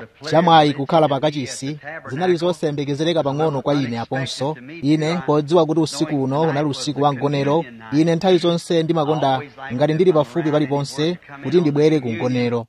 chamwayi kukhala pakachisi zinali zosayembekezereka pang'ono kwa ine aponso ine podziwa kuti usiku uno unali usiku wa mgonero ine nthawi zonse ndimakonda ngati ndili pafupi paliponse kuti ndibwere ku mgonero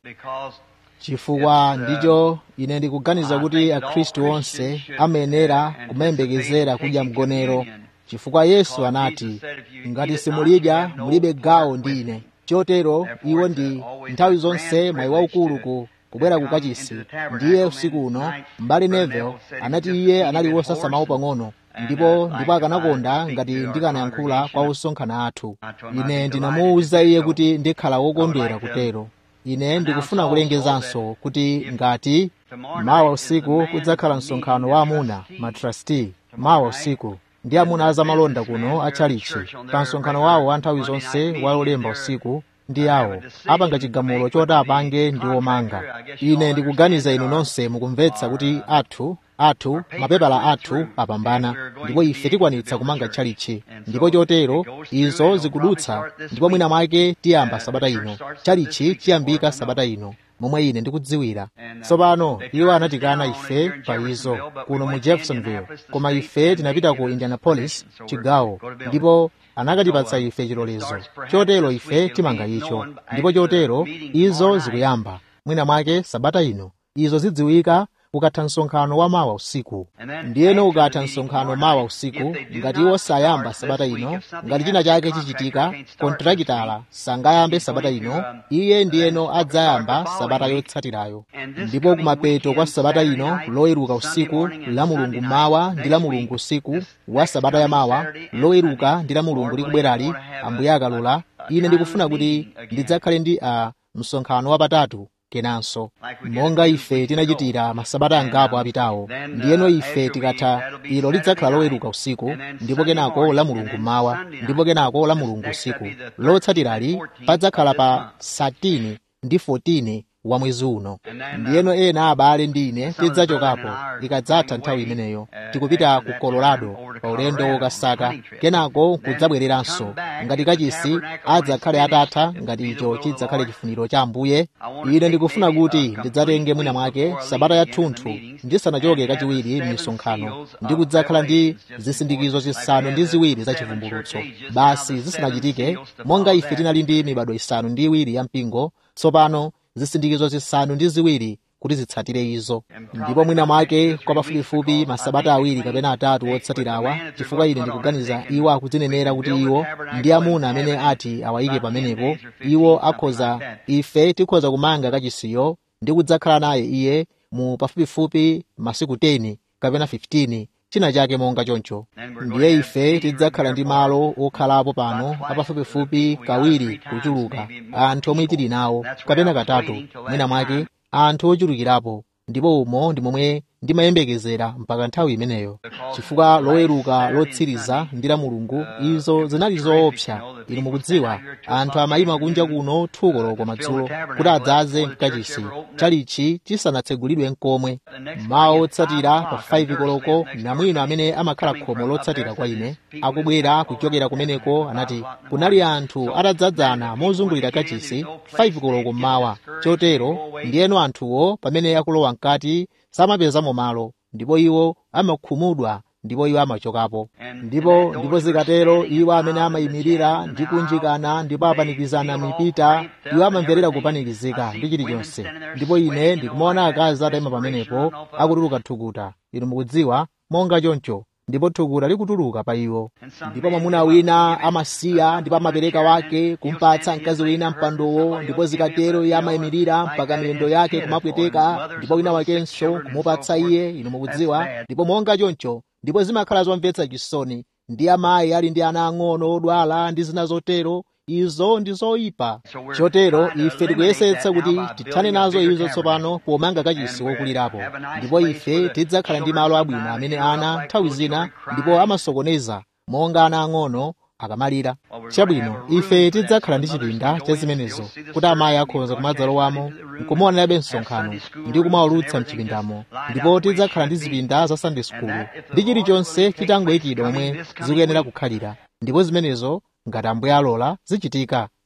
chifukwa ndicho ine ndikuganiza kuti akhristu onse amayenera kumayembekezera kudya mgonero chifukwa yesu anati ngati simulidya mulibe gawo ndi ine chotero iwo ndi nthawi zonse mwayi waukulu ku kubwera ku kachisi ndiye usiku uno mbali nevel anati iye anali wosasamawo pang'ono ndipo ndipo akanakonda ngati ndikanayankhula kwa osonkhana athu ine ndinamuwuza iye kuti ndikhala wokondwera kutero ine ndikufuna kulengezanso kuti ngati mawa usiku kudzakhala msonkhano wa amuna matrasti mawa usiku ndi amuna azamalonda kuno atchalichi pa msonkhano wawo wa nthawi zonse wa lolemba usiku ndi awo apanga chigamulo choti apange ndi omanga ine ndikuganiza inu nonse mukumvetsa kuti athu athu mapepala athu apambana ndipo ife tikwanitsa kumanga tchalichi ndipo chotero izo zikudutsa ndipo mwina mwake tiyamba sabata ino tchalichi chiyambika sabata ino momwe ine ndikudziwira tsopano iwo anatikana ife pa izo kuno mu jeffersonville koma ife tinapita ku indianapolis chigawo ndipo anakatipatsa ife chilolezo chotero ife timanga icho ndipo chotero izo zikuyamba mwina mwake sabata ino izo zidziwika ukatha msonkhano wa mawa usiku ndiyeno ukatha msonkhano mawa usiku ngati iwo sayamba sabata ino ngati china chake chichitika kontrakitala sangayambe sabata ino iye ndiyeno adzayamba sabata yotsatirayo ndipo kumapeto kwa sabata ino loweruka usiku la mulungu mawa ndi la mulungu usiku wa sabata ya mawa loweruka ndi la mulungu likubwerali ambuye akalola ine ndikufuna kuti ndidzakhale ndi a uh, msonkhano wapatatu kenanso monga ife tinachitira masabata angapo apitawo ndiyeno ife tikatha ilo lidzakhala loweruka usiku ndipo kenako la mulungu mawa ndipo kenako la mulungu usiku lotsatirali padzakhala pa 13 ndi 14 wa mwezi uno ndiyeno ena abale ndi ine tidzachokapo ikadzatha nthawi imeneyo tikupita ku colorado pa ulendo wokasaka kenako kudzabwereranso ngati kachisi adzakhale atatha ngati icho chidzakhale chifuniro cha ambuye ine ndikufuna kuti ndidzatenge mwina mwake sabata yathunthu ndisanachoke kachiwiri m'misonkhano ndi kudzakhala ndi zisindikizo zisanu ndi ziwiri za chivumbulutso basi zisanachitike monga ife tinali ndi mibado isanu ndi iwiri ya mpingo tsopano zisindikizo zisanu ndi ziwiri kuti zitsatire izo ndipo mwina mwake kwa pafupifupi masabata awiri kapena atatu wotsatirawa chifukwa ine ndikuganiza iwo akudzinenera kuti iwo ndi amuna amene ati awayike pamenepo iwo akhoza ife tikhoza kumanga kachisiyo ndi kudzakhala naye iye mu pafupifupi masiku 10 kapena 15 china chake monga choncho ndiye ife tidzakhala ndi malo okhalapo pano apafupifupi kawiri kuchuluka anthu omwe tili nawo kapena katatu mwina mwake anthu ochulukirapo ndipo umo ndi momwe ndimayembekezera mpaka nthawi imeneyo chifukwa loweruka lotsiriza ndi la mulungu izo zinali zoopsa inu mukudziwa anthu amayima kunja kuno thuko loko madzulo kuti adzaze mkachisi chalichi chisanatsegulidwe nkomwe mawa otsatira pa 5 koloko namwino amene amakhala khomo lotsatira kwa ine akubwera kuchokera kumeneko anati kunali anthu atadzadzana mozungulira kachisi 5 koloko mmawa chotero ndiyeno anthuwo pamene akulowa mkati samapezamo malo ndipo iwo amakhumudwa ndipo iwo amachokapo ndipo ndipo zikatero iwo amene amayimirira ndi kunjikana ndipo apanikizana mipita iwo amamverera kupanikizika ndi chilichonse ndipo ine ndikumaona akazi atayima pamenepo akutuluka thukuta inu mukudziwa monga choncho ndipo thukuta likutuluka pa iwo ndipo mwamuna wina amasiya ndipo amapereka wake kumpatsa mkazi wina mpandowo ndipo zikatero iye amayimirira mpaka miyendo yake kumapweteka ndipo wina wakenso kumupatsa iye inu mukudziwa ndipo monga choncho ndipo zimakhala zomvetsa chisoni ndi amayi ali ndi ana ang'ono odwala ndi zina zotero izo ndi zoyipa chotero ife tikuyesetsa kuti tithane nazo izo tsopano pomanga kachisi wokulirapo ndipo ife tidzakhala ndi malo abwino amene ana nthawi zina ndipo amasokoneza monga ana ang'ono akamalira chabwino ife tidzakhala ndi chipinda cha zimenezo kuti amayi akhoza kumadzalowamo nkumaonerabe msonkhano ndi kumawulutsa mchipindamo ndipo tidzakhala ndi zipinda za sunday school ndi chilichonse chitangoyikidwa momwe zikuyenera kukhalira ndipo zimenezo ngati ambuye alola zichitika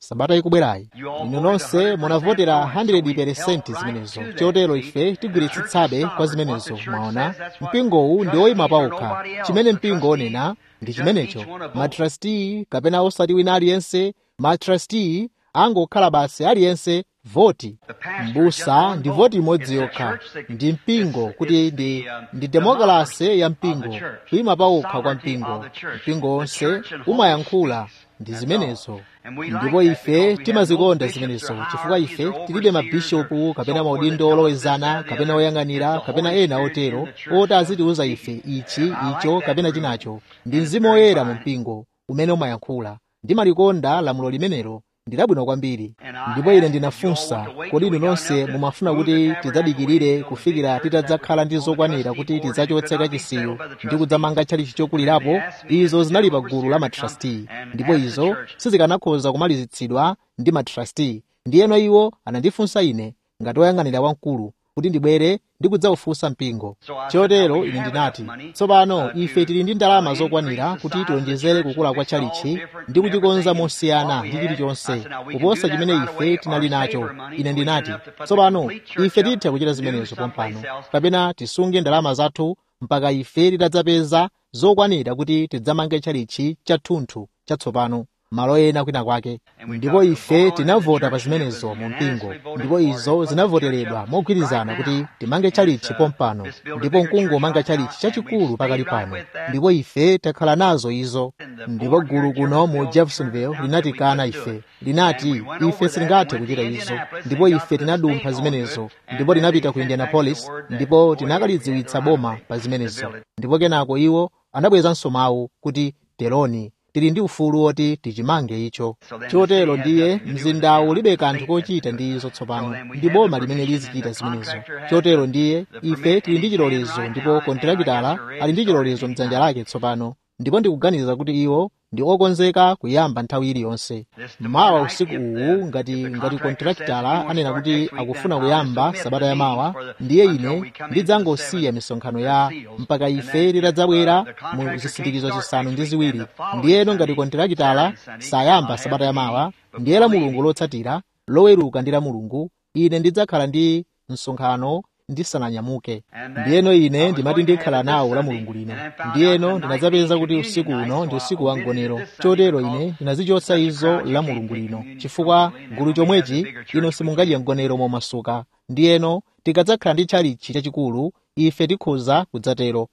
sabata ikubwerayi inu nonse munavotera 100% zimenezo chotero ife tigwiritsitsabe kwa zimenezo mwaona mpingowu ndi oyima pawokha chimene mpingo onena ndi chimenecho matrasti kapena osati wina aliyense matrasti angokhala basi aliyense voti mbusa ndi voti imodzi yokha ndi mpingo kuti ndi, ndi demokrasi ya mpingo kuyima pawokha kwa mpingo mpingo wonse umayankhula ndi zimenezo ndipo ife timazikonda zimenezo chifukwa ife tilibe mabishopu kapena maudindo olowezana kapena oyang'anira kapena ena otero oti azitiuza ife ichi icho kapena chinacho ndi mzimu woyera mu mpingo umene umayankhula ndimalikonda lamulo limenelo ndi labwino kwambiri ndipo ine ndinafunsa kodi inu nonse mumafuna kuti tidzadikirire kufikira titadzakhala ndi zokwanira kuti tidzachotse kachisiyo ndi kudzamanga tchalichi chokulirapo izo zinali pa gulu la matrasti ndipo izo sizikanakhoza kumalizitsidwa ndi matrasti ndiyeno iwo anandifunsa ine ngati woyang'anira wamkulu kuti ndibwere ndi kudzaufunsa mpingo chotero ine ndinati tsopano ife tili ndi ndalama zokwanira kuti tionjezere kukula kwa tchalichi ndi kuchikonza mosiyana ndi chilichonse kuposa chimene ife tinali nacho ine ndinati tsopano ife titha kuchita zimenezo pompano kapena tisunge ndalama zathu mpaka ife titadzapeza zokwanira kuti tidzamange tchalichi chathunthu chatsopano malo ena kwina kwake ndipo ife tinavota pa zimenezo mu mpingo ndipo izo zinavoteredwa mogwirizana kuti timange tchalichi pompano ndipo mkungu umanga tchalichi chachikulu pakali pano ndipo ife takhala nazo izo ndipo gulu kuno mu jeffersonville linatikana ife linati ife sitingathe kuchita izo ndipo ife tinadumpha zimenezo ndipo tinapita ku indianapolis ndipo tinakalidziwitsa boma pa zimenezo ndipo kenako iwo anabwezanso mawu kuti teroni tili ndi ufulu woti tichimange icho chotero ndiye mzindawu ulibe kanthu kochita ndi izo tsopano ndi boma limene lizichita zimenezo chotero ndiye ife tili ndi chilolezo ndipo kontrakitala ali ndi chilolezo mdzanja lake tsopano ndipo ndikuganiza kuti iwo ndi okonzeka kuyamba nthawi iliyonse mawa usiku uwu ngati ngati kontrakitala anena kuti akufuna kuyamba sabata ya mawa ndiye ine ndidzangosiya misonkhano ya mpaka ife titadzabwera mu zisindikizo zisanu ndi ziwiri ndiyeno ngati kontrakitala sayamba sabata ya mawa ndiye la mulungu lotsatira loweruka ndi la mulungu ine ndidzakhala ndi msonkhano ndisananyamuke ndiyeno ine ndimati ndikhala nawo la mulungu lino ndiyeno ndinadzapeza kuti usiku uno ndi usiku wa mgonero chotero ine ndinazichotsa izo la mulungu lino chifukwa gulu chomwechi ino simungadye mgonero momasuka ndiyeno tikadzakhala ndi tchalichi chachikulu ife tikhoza kudzatero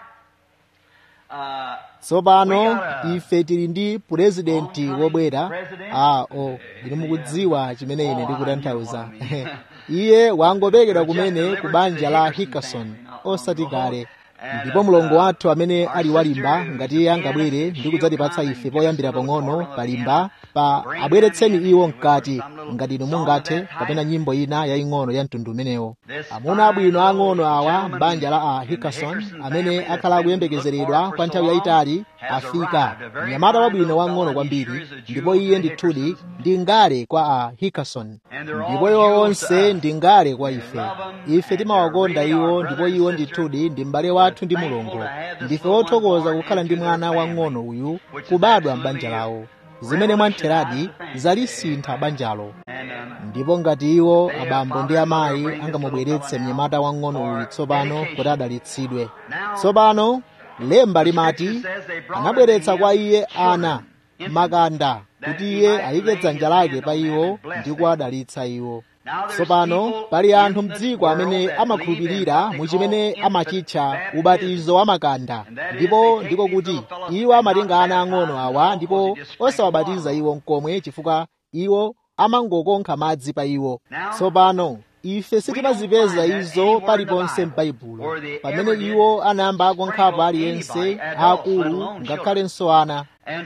tsopano ife tili ndi purezidenti wobwera a o ndinu mukudziwa chimene ine ndikutanthauza iye wangopekedwa kumene ku banja la hickerson osati kale ndipo mlongo wathu amene ali walimba ngati iye angabwere ndi kudzatipatsa ife poyambira pang'ono palimba pa abweretseni iwo mkati ngati inu mungathe kapena nyimbo ina yaying'ono ya mtundu umenewo amuna abwino ang'ono awa m'banja la a hickerson amene akhala akuyembekezeredwa kwa nthawi yayitali afika mnyamata wabwino wang'ono kwambiri ndipo iye ndithudi ndi ngale kwa a hickerson ndipo iwo onse ndi ngale kwa ife ife timawakonda iwo ndipo iwo ndithudi ndi m'bale wathu ndi mulungu ndife othokoza kukhala ndi mwana wang'ono uyu kubadwa m'banja lawo zimene mwamtheradi zalisintha banjalo ndipo ngati iwo abambo ndi amayi angamubweretse mnyamata wang'ono uyu tsopano kuti adalitsidwe tsopano lemba limati anabweretsa kwa iye ana makanda kuti iye ayike dzanja lake pa iwo ndi kuwadalitsa iwo tsopano pali anthu mdziko amene amakhulupirira mu chimene amachitcha ubatizo wa makanda ndipo ndiko kuti iwo amatenga ana ang'ono awa ndipo osawabatiza iwo mkomwe chifukwa iwo amangokonkha madzi pa iwo tsopano ife sitimazipeza izo paliponse m'baibulo pamene iwo anayamba akonkhapo aliyense akulu ngakhalenso ana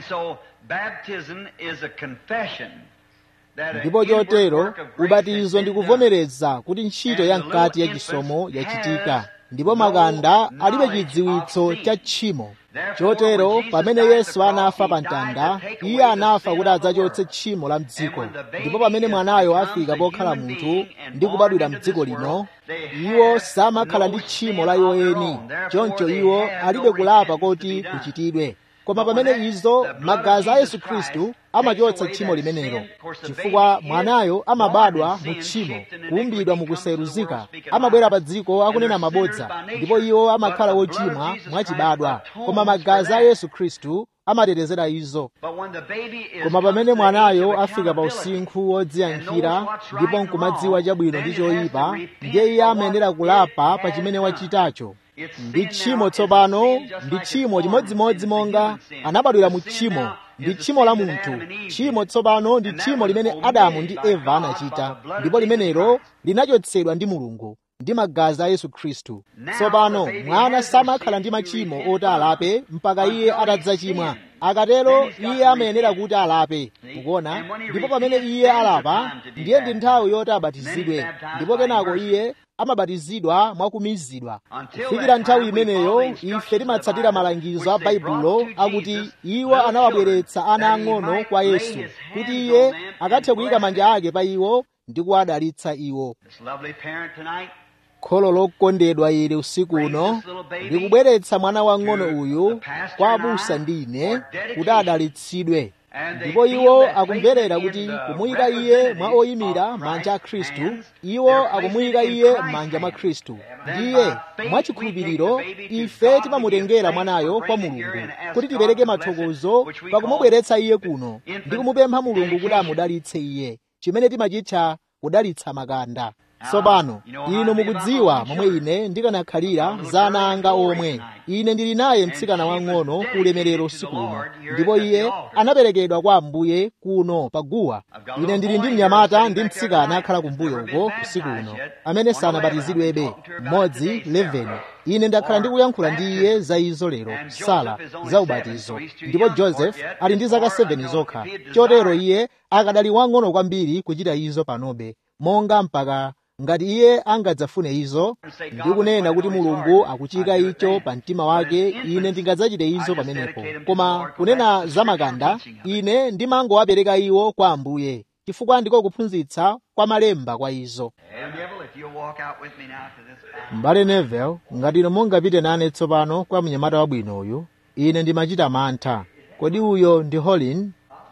ndipo chotero ubatizo ndi kuvomereza kuti ntchito ya mkati ya chisomo yachitika ndipo makanda alibe chidziwitso cha tchimo chotero pamene yesu anafa pa mtanda iye anafa kuti adzachotse tchimo la mdziko ndipo pamene mwanayo afika pokhala munthu ndi kubadwira mdziko lino iwo samakhala ndi tchimo la iwo eni choncho iwo alibe kulapa koti kuchitidwe koma pamene izo magazi a yesu khristu amachotsa tchimo limenelo chifukwa mwanayo amabadwa mu tchimo kuumbidwa mukusayeruzika amabwera pa dziko akunena mabodza ndipo iwo amakhala wochimwa mwachibadwa koma magazi a yesu khristu amatetezera izo koma pamene mwanayo afika pa usinkhu wodziyankhira ndipo nkumadziwa chabwino ndi choyipa ndiye iye amayenera kulapa pa chimene wachitacho ndi tchimo tsopano ndi tchimo chimodzimodzi monga anabadwira mu tchimo ndi tchimo la munthu tchimo tsopano ndi tchimo limene adamu ndi eva anachita ndipo limenelo linachotsedwa ndi mulungu ndi magazi a yesu khristu tsopano mwana samakhala ndi machimo oti alape mpaka iye atadzachimwa akatero iye amayenera kuti alape mukuona ndipo pamene iye alapa ndiye ndi nthawi yoti abatizidwe ndipo kenako iye amabatizidwa mwakumizidwa kufikira nthawi imeneyo ife timatsatira malangizo a baibulo akuti iwo anawabweretsa ana ang'ono kwa yesu kuti iye akathe kuyika manja ake pa iwo ndi kuwadalitsa iwo kholo lokondedwa ili usiku uno ndikubweretsa mwana wang'ono uyu kwa abusa ndi ine kuti adalitsidwe ndipo iwo akumverera kuti kumuyika iye mwa oyimira manja a khristu iwo akumuyika iye m'manja mwa khristu ndiye mwachikhulupiriro ife timamutengera mwanayo kwa mulungu kuti tipereke mathokozo pakumubweretsa iye kuno ndi kumupempha mulungu kuti amudalitse iye chimene timachitcha kudalitsa makanda tsopano inu mukudziwa momwe ine ndikanakhalira za ana anga omwe ine ndili naye mtsikana wang'ono ku ulemerero usiku uno ndipo iye anaperekedwa kwa ambuye kuno paguwa ine ndili ndi mnyamata ndi mtsikana akhala kumbuyo uko usiku uno amene sanabatizidwebe mmodzi 11 ine ndakhala ndikuyankhula ndi iye za izo lero sala za ubatizo ndipo joseph ali ndi zaka 7 zokha chotero iye akadali wang'ono kwambiri kuchita izo panobe monga mpaka ngati iye angadzafune izo ndikunena kuti mulungu akuchika icho pa mtima wake ine ndingadzachite izo pamenepo koma kunena za makanda ine ndimangowapereka iwo kwa ambuye chifukwa ndiko kuphunzitsa kwa malemba kwa izo mbale nevel ngati ino mungapite nane tsopano kwa mnyamata wabwino uyu ine ndimachita mantha kodi uyo ndi holin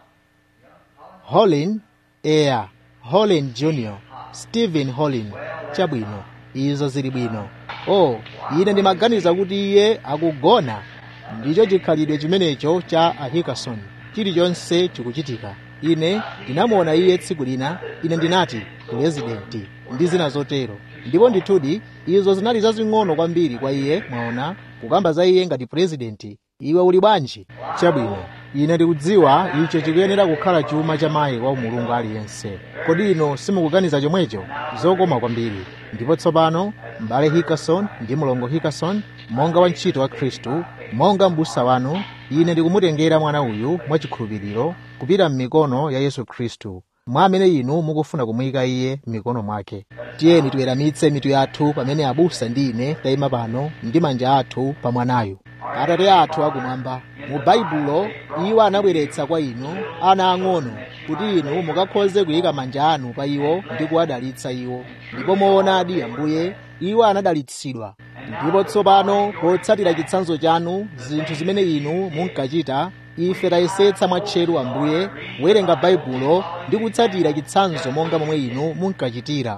holin eya holin junior stephen holin chabwino izo zili bwino oh ine ndimaganiza kuti iye akugona ndicho chikhalidwe chimenecho cha ahikason chilichonse chikuchitika ine ndinamuona iye tsiku lina ine ndinati purezidenti ndi zina zotero ndipo ndithudi izo zinali zazing'ono kwambiri kwa iye mwaona kukamba za iye ngati purezidenti iwe uli bwanji chabwino ine ndikudziwa icho chikuyenera kukhala chuma cha mayi wa mulungu aliyense kodi ino simukuganiza chomwecho zokoma kwambiri ndipo tsopano m'bale hikason ndi mlongo hikason monga wantchito wa khristu monga m'busa wanu ine ndikumutengera mwana uyu mwachikhulupiriro kupita m'mikono ya yesu khristu mwa amene inu mukufuna kumuyika iye m'mikono mwake tiyeni tiweramitse mitu yathu pamene abusa ndi ine tayima pano ndi manja athu pa mwanayu atate athu akumwamba mu baibulo iwo anabweretsa kwa inu ana ang'ono kuti inu mukakhoze kuyika manja anu pa iwo ndi kuwadalitsa iwo ndipo moonadi ambuye iwo anadalitsidwa ndipo tsopano potsatira chitsanzo chanu zinthu zimene inu munkachita ife tayesetsa mwatcheru ambuye kuwerenga baibulo ndi kutsatira chitsanzo monga momwe inu munkachitira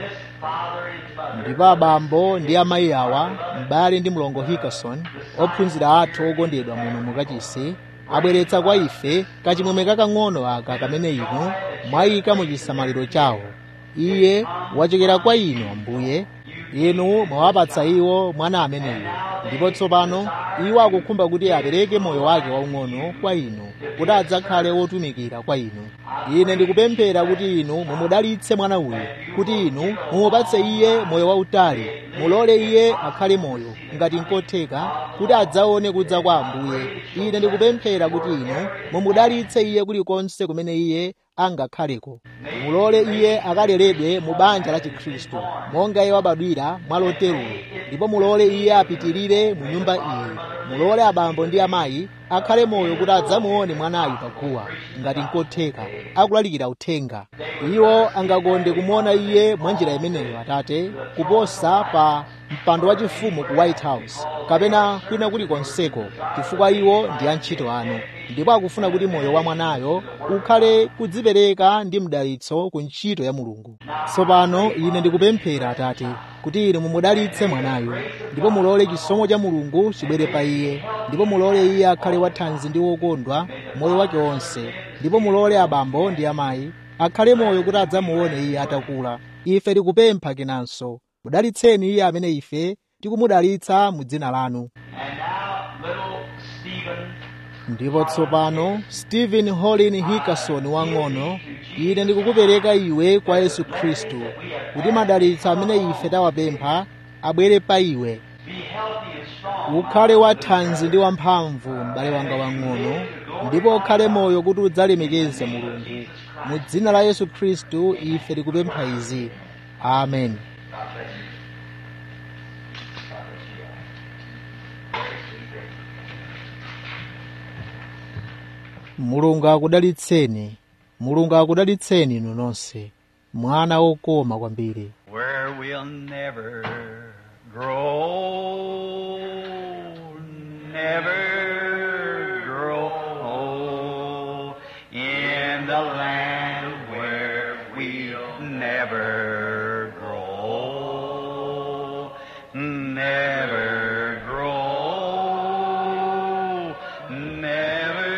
ndipo abambo ndi amayi awa m'bale ndi mlongo hikason ophunzira athu okondedwa muno mukachisi abweretsa kwa ife kachimwemwe kakang'ono aka kamene inu mwayika mu chisamaliro chawo iye wachokera kwa inu ambuye inu mwawapatsa iwo mwana ameneyo ndipo tsopano iwo akukhumba kuti apereke moyo wake waung'ono kwa inu kuti adzakhale wotumikira kwa inu ine ndikupemphera kuti inu mumudalitse mwana uyu kuti inu mumupatse iye moyo wautali mulole iye akhale moyo ngati nkotheka kuti adzaone kudza kwa ambuye ine ndikupemphera kuti inu mumudalitse iye kulikonse kumene iye angakhaleko mulole iye akaleredwe mu banja la chikhristu monga iye wabadwira mwaloterulo ndipo mulole iye apitirire mu nyumba iyi mulole abambo ndi amayi akhale moyo kuti adzamuone mwanayu paguwa ngati nkotheka akulalikira uthenga iwo angakonde kumuona iye mwa njira imeneyo atate kuposa pa mpando wachifumu ku white house kapena kwina kulikonseko chifukwa iwo ndi antchito anu ndipo akufuna kuti moyo wa mwanayo ukhale kudzipereka ndi mdalitso ku ntchito ya mulungu tsopano ine ndikupemphera atate kuti inu mumudalitse mwanayo ndipo mulole chisomo cha mulungu chibwere pa iye ndipo mulole iye akhale wathanzi ndi wokondwa moyo wake wonse ndipo mulole abambo ndi amayi akhale moyo kuti adzamuone iye atakula ife tikupempha kenanso mudalitseni iye amene ife tikumudalitsa mu dzina lanu ndipo tsopano stephen holin hickerson wang'ono ine ndikukupereka iwe kwa yesu khristu kuti madalitso amene ife tawapempha abwere pa iwe ukhale wathanzi ndi wamphamvu m'bale wanga wang'ono ndipo ukhale moyo kuti udzalemekeze mulungu mu dzina la yesu khristu ife tikupempha izi amen mulungu akudalitseni mulungu akudalitseni inu nonse mwana wokoma kwambiri where we'll never grow, never grow in the land where we'll never grow, never grow, never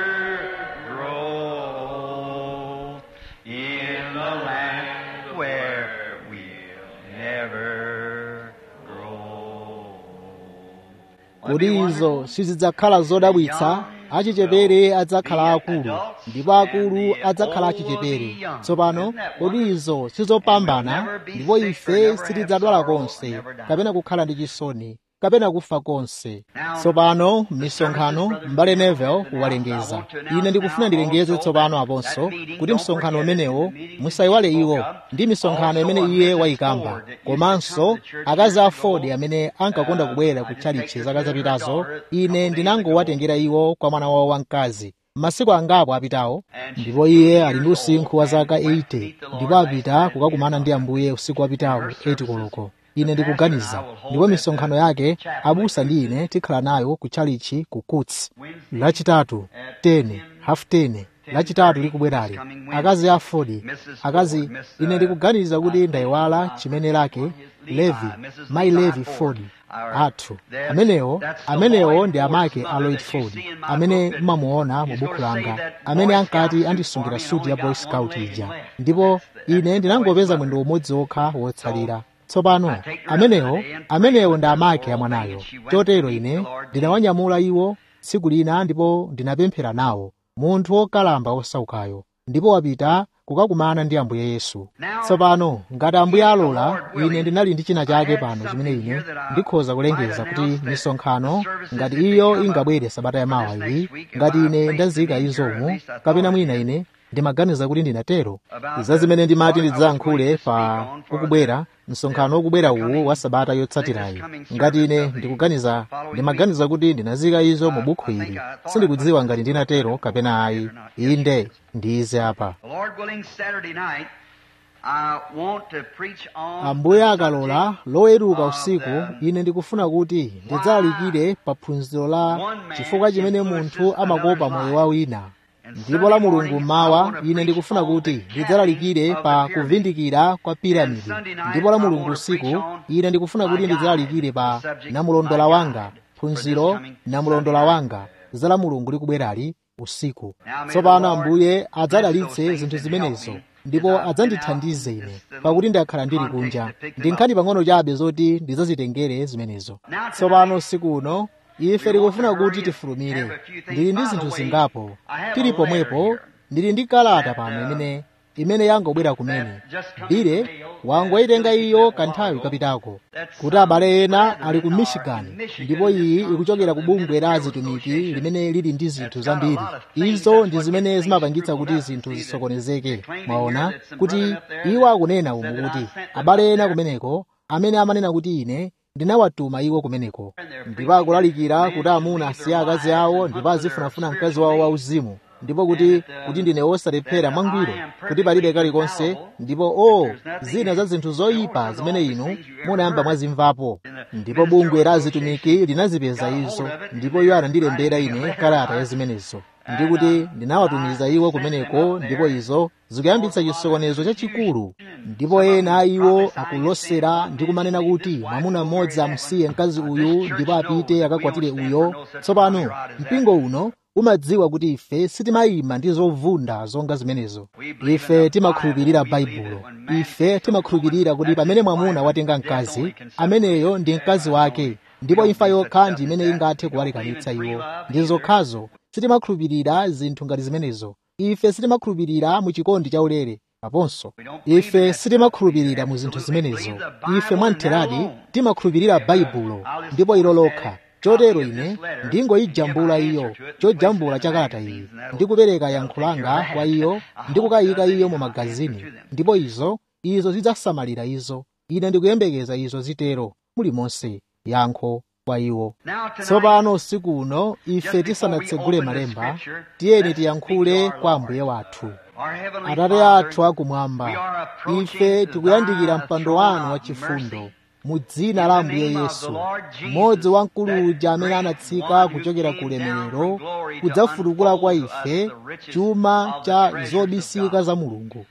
grow in the land where we'll never grow. kodi izo sizidzakhala zodabwitsa achichepere adzakhala akulu ndipo akulu adzakhala achichepere tsopano kodi izo sizopambana ndipo ife sitidzadwala konse kapena kukhala ndi chisoni kapena kufa konse tsopano misonkhano m'bale nevel kuwalengeza ine ndikufuna ndilengeze tsopano aponso kuti msonkhano umenewo musayiwale iwo ndi misonkhano imene iye wayikamba komanso akazi a ford amene ankakonda kubwera ku chalichi zaka zapitazo ine ndinangowatengera iwo kwa mwana wawo wamkazi masiku angapo apitawo ndipo iye ali ndi usinkhu wa zaka 80 ndipo apita kukakumana ndi ambuye usiku wapitawo 8 koloko ine ndikuganiza ndipo misonkhano yake abusa ndi ine tikhala nayo ku chalichi ku kuts lachitatu 10 half 10 lachitatu likubwerali akazi a ford akazi ine ndikuganiza kuti ndayiwala chimene lake levi mayi levi ford athu amenewo amenewo ndi amake a lloyd ford amene mmamuona mu buku langa amene ankati andisungira suti ya boy scout ija ndipo ine ndinangopeza mwendo umodzi wokha wotsalira tsopano amenewo amenewo ndi amake amwanayo chotero ine ndinawanyamula iwo tsiku lina ndipo ndinapemphera nawo munthu wokalamba wosaukayo ndipo wapita kukakumana ndi ambuye yesu tsopano ngati ambuye alola ine ndinali ndi china chake pano chimene ine ndikhoza kulengeza kuti misonkhano ngati iyo ingabwere sabata yamawa iyi ngati ine ndazika izomu kapena mwina ine ndimaganiza kuti ndinatero za zimene ndimati ndidzayankhule pa ukubwera msonkhano wokubwera uwu wa sabata yotsatirayi ngati ine ndikuganiza ndimaganiza kuti ndinazika izo mu bukhu ili sindikudziwa ngati ndinatero kapena ayi inde ndize apa The Lord willing, Saturday night, I want to preach on ambuye akalola loweruka usiku ine ndikufuna kuti ndidzalalikire pa phunziro la chifukwa chimene munthu amakopa moyo wa wina ndipo la mulungu mmawa ine ndikufuna kuti ndidzalalikire pa kuvindikira kwa piramidi ndipo la mulungu usiku ine ndikufuna kuti ndidzalalikire pa namulondola wanga phunziro namulondola wanga za la mulungu likubwerali usiku tsopano ambuye adzadalitse zinthu zimenezo ndipo adzandithandize ine pakuti ndakhala ndili kunja ndi nkhani pang'ono chabe zoti ndidzazitengere zimenezo tsopano usiku uno ife tikufuna kuti tifulumire ndili ndi zinthu zingapo tili pomwepo ndili ndi kalata pano imene imene yangobwera kumene bile wangoyitenga iyo kanthawi kapitako kuti abale ena ali ku michigan ndipo iyi ikuchokera ku bungwe la azitumiki limene lili ndi zinthu zambiri izo ndi zimene zimapangitsa kuti zinthu zisokonezeke mwaona kuti iwo akunena umu kuti abale ena kumeneko amene amanena kuti ine ndinawatuma iwo kumeneko ndipo akulalikira kuti amuna asiye akazi awo ndipo azifunafuna mkazi wawo wauzimu ndipo kuti kuti ndine wosalephera mwangwiro kuti palibe kalikonse ndipo o zina za zinthu zoyipa zimene inu munayamba mwazimvapo ndipo bungwe la azitumiki linazipeza izo ndipo iwo anandilembera ine kalata ya zimenezo ndikuti ndinawatumiza iwo kumeneko ndipo izo zikuyambitsa chisokonezo chachikulu ndipo ena a iwo akulosera ndi kumanena kuti mwamuna mmodzi amusiye mkazi uyu ndipo apite akakwatire uyo tsopano mpingo uno umadziwa kuti ife sitimayima ndi zovunda zonga zimenezo ife timakhulupirira baibulo ife timakhulupirira kuti pamene mwamuna watenga mkazi ameneyo ndi mkazi wake ndipo imfa yokha ndi imene ingathe kuwalekanitsa iwo ndi zokhazo sitimakhulupirira zinthu ngati zimenezo ife sitimakhulupirira mu chikondi chaulere aponso ife sitimakhulupirira mu zinthu zimenezo ife mwamtheradi timakhulupirira baibulo ndipo ilo lokha chotero ine ndingoyijambula iyo chojambula cha kalata iyi ndikupereka yankho langa kwa iyo ndikukayika iyo mu magazini ndipo izo izo zidzasamalira izo ine ndikuyembekeza izo zitero mulimonse yankho kwa iwo tsopano usiku uno ife tisanatsegule malemba tiyeni tiyankhule kwa ambuye wathu atate athu akumwamba ife tikuyandikira mpando wanu wachifundo mu dzina la ambuye yesu mmodzi wa mkulu uja amene anatsika kuchokera ku ulemerero kudzafutukula kwa ife chuma cha zobisika za mulungu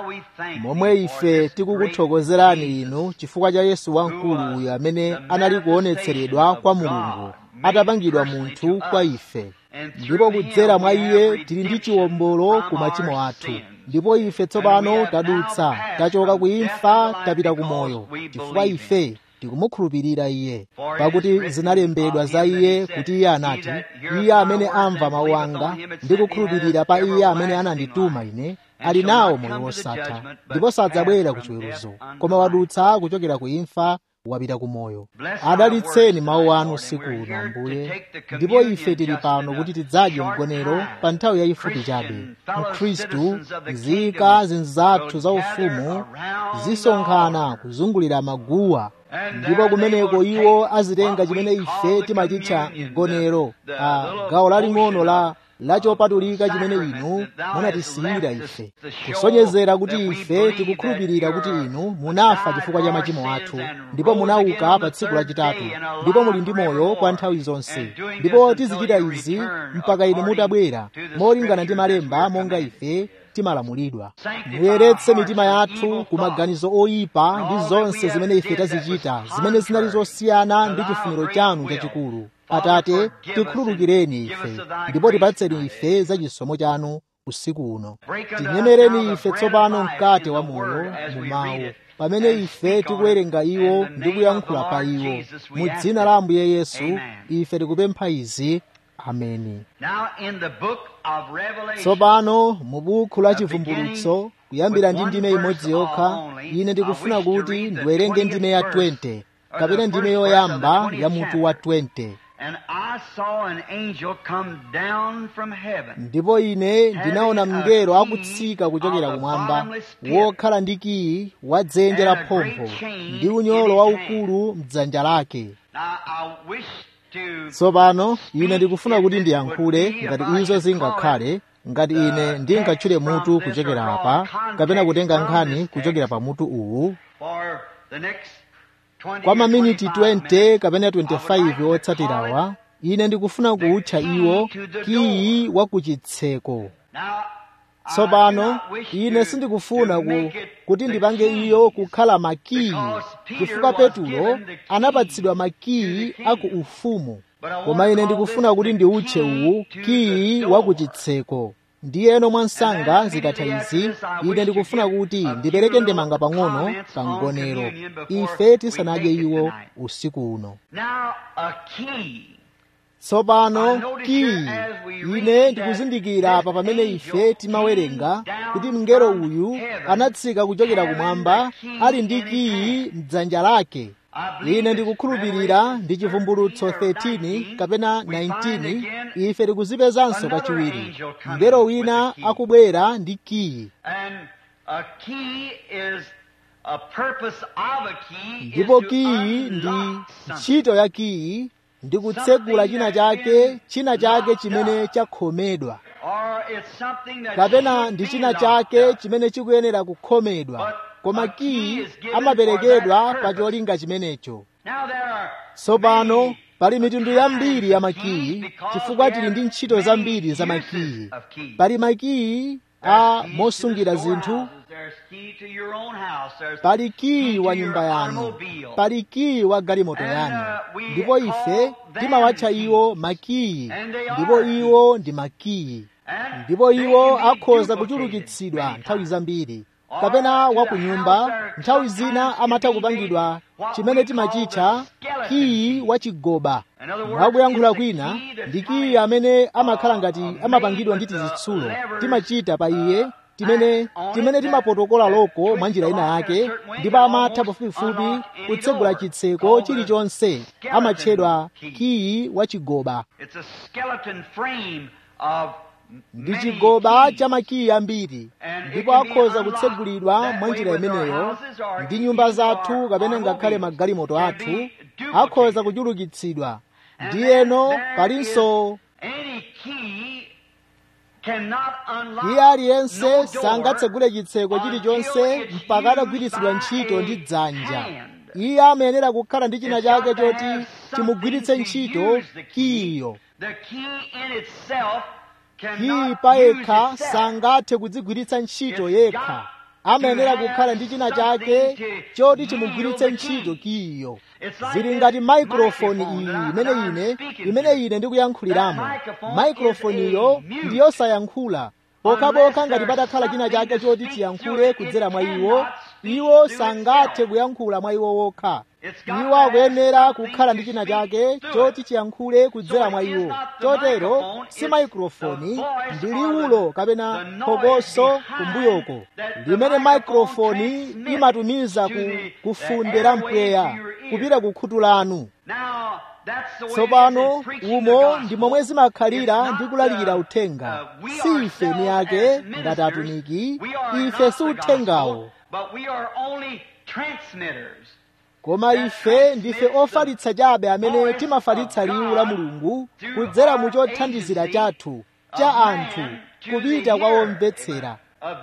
momwe ife tikukuthokozerani inu chifukwa cha yesu wamkulu uyu amene anali kuonetseredwa kwa mulungu atapangidwa munthu kwa ife ndipo kudzera mwa iye tili ndi chiwombolo ku machimo athu ndipo ife tsopano tadutsa tachoka ku imfa tapita ku moyo chifukwa ife tikumukhulupirira iye pakuti zinalembedwa za iye kuti iye anati iye amene amva mawu anga ndi kukhulupirira pa iye amene anandituma ine ali nawo moyo wosatha ndipo sadzabwera ku chiweruzo koma wadutsa kuchokera ku imfa wapita ku moyo adalitseni mawu anu usiku uno ambuye ndipo ife tili pano kuti tidzadye mgonero pa nthawi yayifupi chabe mkhristu nzika zinzathu za ufumu zisonkhana kuzungulira maguwa ndipo kumeneko iwo azitenga chimene ife timachitcha mgonero a gawo laling'ono la lachopatulika chimene inu munatisiyira ife kusonyezera kuti ife tikukhulupirira kuti inu munafa chifukwa cha machimo athu ndipo munauka pa tsiku lachitatu ndipo muli ndi moyo kwa nthawi zonse ndipo tizichita izi mpaka inu mutabwera molingana ndi malemba monga ife timalamulidwa muyeretse mitima yathu ku maganizo oyipa ndi zonse zimene ife tazichita zimene zinali zosiyana ndi chifuniro chanu chachikulu atate tikhululukireni ife ndipo tipatseni ife za chisomo chanu usiku uno tinyemereni ife tsopano mkate wa moyo mu mawu pamene ife tikuwerenga iwo ndi kuyankhula pa iwo mu dzina la ambuye yesu ife tikupempha izi ameni tsopano mu buku la chivumbulutso kuyambira ndi ndime imodzi yokha ine ndikufuna kuti ndiwerenge ndime ya 20 kapena ndime yoyamba ya mutu wa 20 And I saw an angel come down from heaven. ndipo ine ndinaona mngelo akutsika kuchokera kumwamba wokhala ndi kiyi wa dzenje la phompho ndi unyolo waukulu mdzanja lake Now I wish to tsopano ine ndikufuna kuti ndiyankhule ngati izo zingakhale ngati ine ndingatchule mutu kuchokera apa kapena kutenga nkhani kuchokera pa mutu uwu for the next 20 kwa or maminiti 25 20 kapena 25 otsatirawa ine ndikufuna kuutcha iwo kiyi wa kuchitseko Now, I tsopano do not wish ine to- sindikufuna to ku, make it kuti the ndipange key, iyo kukhala makiyi because Peter chifukwa was petulo given the key anapatsidwa to makiyi the aku kingdom. ufumu But I want koma to ine call ndikufuna this kuti the ndiutche key uwu to kiyi the wa door. kuchitseko ndiyeno mwansanga And then zikatha immediately izi after this, I wish ine to ndikufuna give kuti a few ndipereke little ndemanga pang'ono comments pa on mgonero communion before ife we tisanadye take it iwo tonight. usiku uno Now, a key. tsopano I notice kiyi here as we read ine that ndikuzindikira this pa pamene angel ife timawerenga came kuti down mngelo from uyu heaven, anatsika kuchokera having kumwamba the key ali ndi in his kiyi hand. mdzanja lake I believe ine it's ndikukhulupirira Revelation ndi chivumbulutso 13 or 13 19, kapena we find 19 again ife tikuzipezanso another kachiwiri angel coming mngelo with wina the key. akubwera ndi kiyi And a key is a purpose of a key is ndipo to kiyi ndi unlock something. ntchito ya kiyi ndi kutsegula china chake china chake chimene chakhomedwa Or it's something that kapena should ndi be china locked chake up. chimene chikuyenera kukhomedwa But koma a key kiyi is given amaperekedwa for that pa purpose. cholinga chimenecho Now there are tsopano pali mitundu yambiri ya makiyi chifukwa tili ndi ntchito zambiri za makiyi pali makiyi a mosungira zinthu pali kiyi wa nyumba yanu pali kiyi wa galimoto yanu ndipo ife timawatcha iwo makiyi ndipo iwo ndi makiyi ndipo iwo akhoza kuchulukitsidwa nthawi zambiri kapena wa ku nyumba nthawi zina amatha kupangidwa chimene timachitcha kiyi wa chigoba mwakuyankhula kwina ndi kiyi amene amakhala ngati amapangidwa ndi tizitsulo timachita pa iye timene timene timapotokola loko mwa njira ina yake ndipo amatha pafupifupi kutsegula chitseko chilichonse amatchedwa kiyi wa chigoba ndi chigoba cha makiyi ambiri ndipo akhoza kutsegulidwa mwa njira imeneyo ndi nyumba zathu kapena ngakhale magalimoto athu akhoza kuchulukitsidwa ndiyeno palinso iye aliyense sangatsegule chitseko chilichonse mpaka atagwiritsidwa ntchito ndi dzanja iye amayenera kukhala ndi china chake choti chimugwiritse ntchito kiyiyo kiyi payekha sangathe kudzigwiritsa ntchito yekha amayenera kukhala ndi china chake choti chimugwiritse ntchito kiyiyo zili ngati maikrofoni iyi imene ine imene ine ndikuyankhuliramo maikrofoniyo ndi yosayankhula pokhapokha ngati patakhala china chake choti chiyankhule kudzera mwa iwo iwo sangathe kuyankhula mwa iwo wokha iwo akuyenera kukhala ndi china chake choti chiyankhule kudzera mwa iwo chotero si maikrofoni ndi liwulo kapena phokoso kumbuyoko limene maikrofoni imatumiza ku kufunde la mpweya kupita ku khutu lanu tsopano umo ndi momwe zimakhalira ndi kulalikira uthenga si ife ni ake ngati atumiki ife si uthengawo koma ife ndife ofalitsa chabe amene timafalitsa liwu la mulungu kudzera mu chothandizira chathu cha anthu kupita kwa omvetsera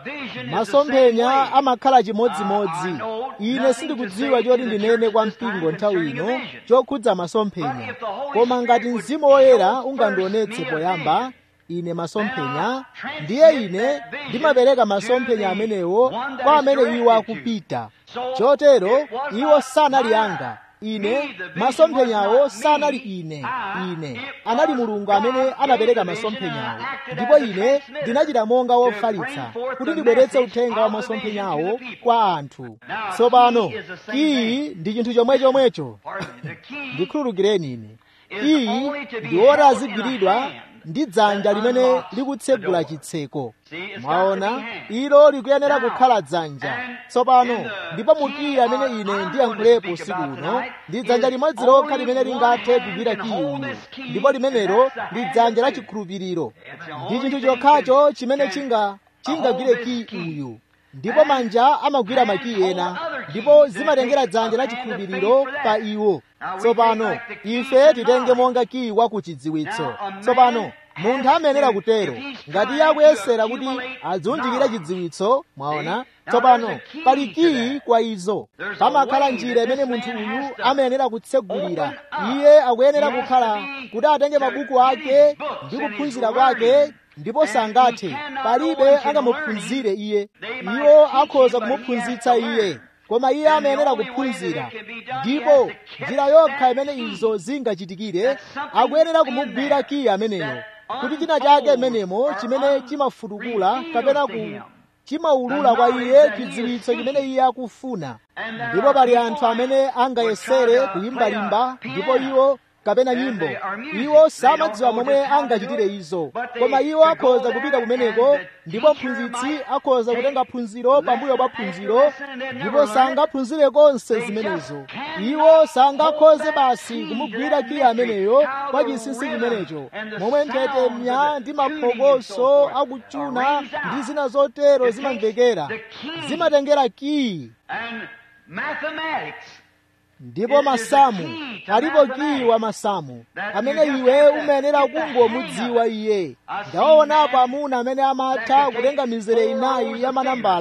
masomphenya amakhala chimodzimodzi ine sindikudziwa choti ndinene kwa mpingo nthawi ino chokhudza masomphenya koma ngati mzimu woyera ungandionetse poyamba ine masomphenya ndiye ine ndimapereka masomphenya amenewo kwa amene iwo akupita chotero iwo sanali anga ine masomphenyawo sanali ine ine anali mulungu amene anapereka masomphenyawo ndipo ine ndinachita monga wofalitsa kuti ndibweretse uthenga wa masomphenyawo kwa anthu tsopano iyi ndi chinthu chomwe chomwecho ndikhululukireni ine iyi ndi woti azigwiridwa ndi dzanja limene likutsegula chitseko mwaona ilo likuyenera kukhala dzanja tsopano ndipo mukiyi amene ine ndiyankhulepo usiku uno ndi dzanja limodzi lokha limene lingathe kugwira kiyi uyu ndipo limenelo ndi dzanja la chikhulupiriro ndi chinthu chokhacho chimene chinga chingagwire kiyi uyu ndipo manja amagwira makiyi ena ndipo zimatengera dzanja la chikhulupiriro pa iwo tsopano ife titenge monga kiyi wa ku chidziwitso tsopano munthu amayenera kutero ngati iye akuyesera kuti adziwunjikire chidziwitso mwaona tsopano pali kiyi kwa izo pamakhala njira imene munthu uyu amayenera kutsegulira iye akuyenera kukhala kuti atenge mabuku ake ndi kuphunzira kwake ndipo sangathe palibe angamuphunzire iye iwo akhoza kumuphunzitsa iye koma iye amayenera kuphunzira ndipo njira yokha imene izo zingachitikire akuyenera kumugwira kiyi ameneyo kuti china chake imenemo chimene chimafutukula kapena ku chimaulula kwa iye chidziwitso chimene iye akufuna ndipo pali anthu amene angayesere kuyimbalimba ndipo iwo kapena nyimbo iwo samadziwa momwe angachitire izo koma iwo akhoza kupita kumeneko ndipo mphunzitsi akhoza kutenga phunziro pambuyo pa phunziro ndipo sangaphunzire konse zimenezo iwo sangakhoze basi kumugwira kiyi ameneyo kwa chinsinsi chimenecho momwe nthetemya ndi maphokoso akuchuna ndi zina zotero zimamvekera zimatengera kiyi ndipo masamu alipo kiyi wa masamu amene iwe umayenera kungomudziwa iye ndawaonapo amuna amene amatha kutenga mizere inayi ya manambala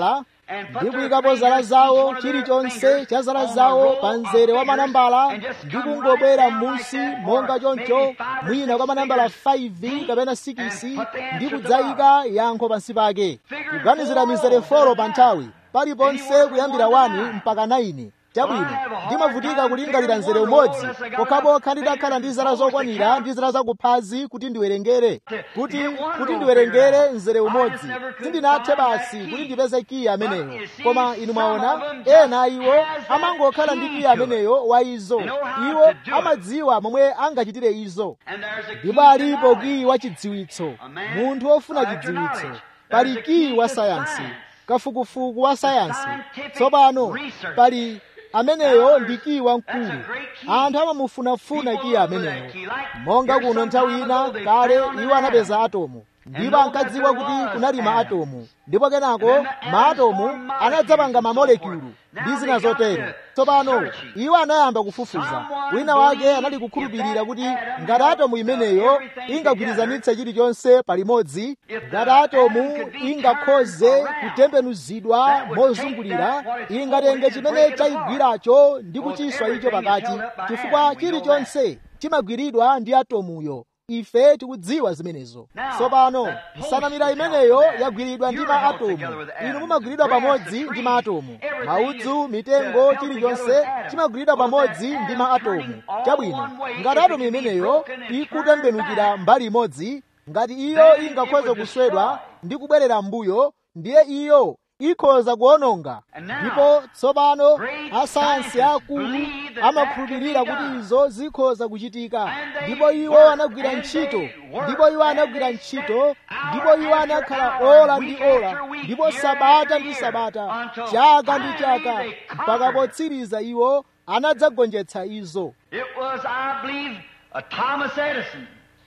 ndi kuyikapo zala zawo chilichonse cha zala zawo pa mzere wa manambala ndi kungobwera m'munsi monga choncho mwina kwa manambala 5 kapena 6 ndi kudzayika yankho pansi pake kuganizira mizere folo pa nthawi paliponse kuyambira 1 mpaka 9 chabwino ndimavutika kulingalira mzere umodzi pokhapokha ndidakhala ndi zala zokwanira ndi zala zakuphazi kuti ndiwerengere kuti kuti ndiwerengere mzere umodzi sindinathe basi kuti ndipeze kiyi ameneyo koma inu mwaona ena iwo amangokhala ndi kiyi ameneyo wa izo iwo amadziwa momwe angachitire izo ndipo alipo kiyi wa chidziwitso munthu wofuna chidziwitso pali kiyi wa sayansi kafukufuku wa sayansi tsopano pali ameneyo ndi kiyi wamkulu anthu amamufunafuna kiyi ameneyo monga kuno nthawi ina kale iwo anapeza atomu ndipo ankadziwa kuti kunali ma atomu ndipo kenako ma atomu anadzapanga mamolekulu ndi zina zotero tsopano iwo anayamba kufufuza wina wake anali kukhulupirira kuti ngati atomu imeneyo ingagwirizanitse chilichonse palimodzi ngati atomu ingakhoze kutembenuzidwa mozungulira ingatenge chimene chayigwiracho ndi kuchiswa icho pakati chifukwa chilichonse chimagwiridwa ndi atomuyo ife tikudziwa zimenezo tsopano nsanamira imeneyo yagwiridwa ndi ma atomu inu mumagwiridwa pamodzi ndi ma atomu maudzu mitengo chilichonse chimagwiridwa pamodzi ndi ma atomu chabwino ngati atomu imeneyo ikutembenukira mbali imodzi ngati iyo ingakhoze kuswedwa ndi kubwerera mbuyo ndiye iyo ikhoza kuononga ndipo tsopano asayansi akulu amakhulupirira kuti izo zikhoza kuchitika ndipo iwo anagwira ntchito ndipo iwo anagwira ntchito ndipo iwo anakhala ola ndi ola ndipo sabata ndi sabata chaka ndi chaka mpaka potsiriza iwo anadzagonjetsa izo It was, I believe, uh, Thomas Edison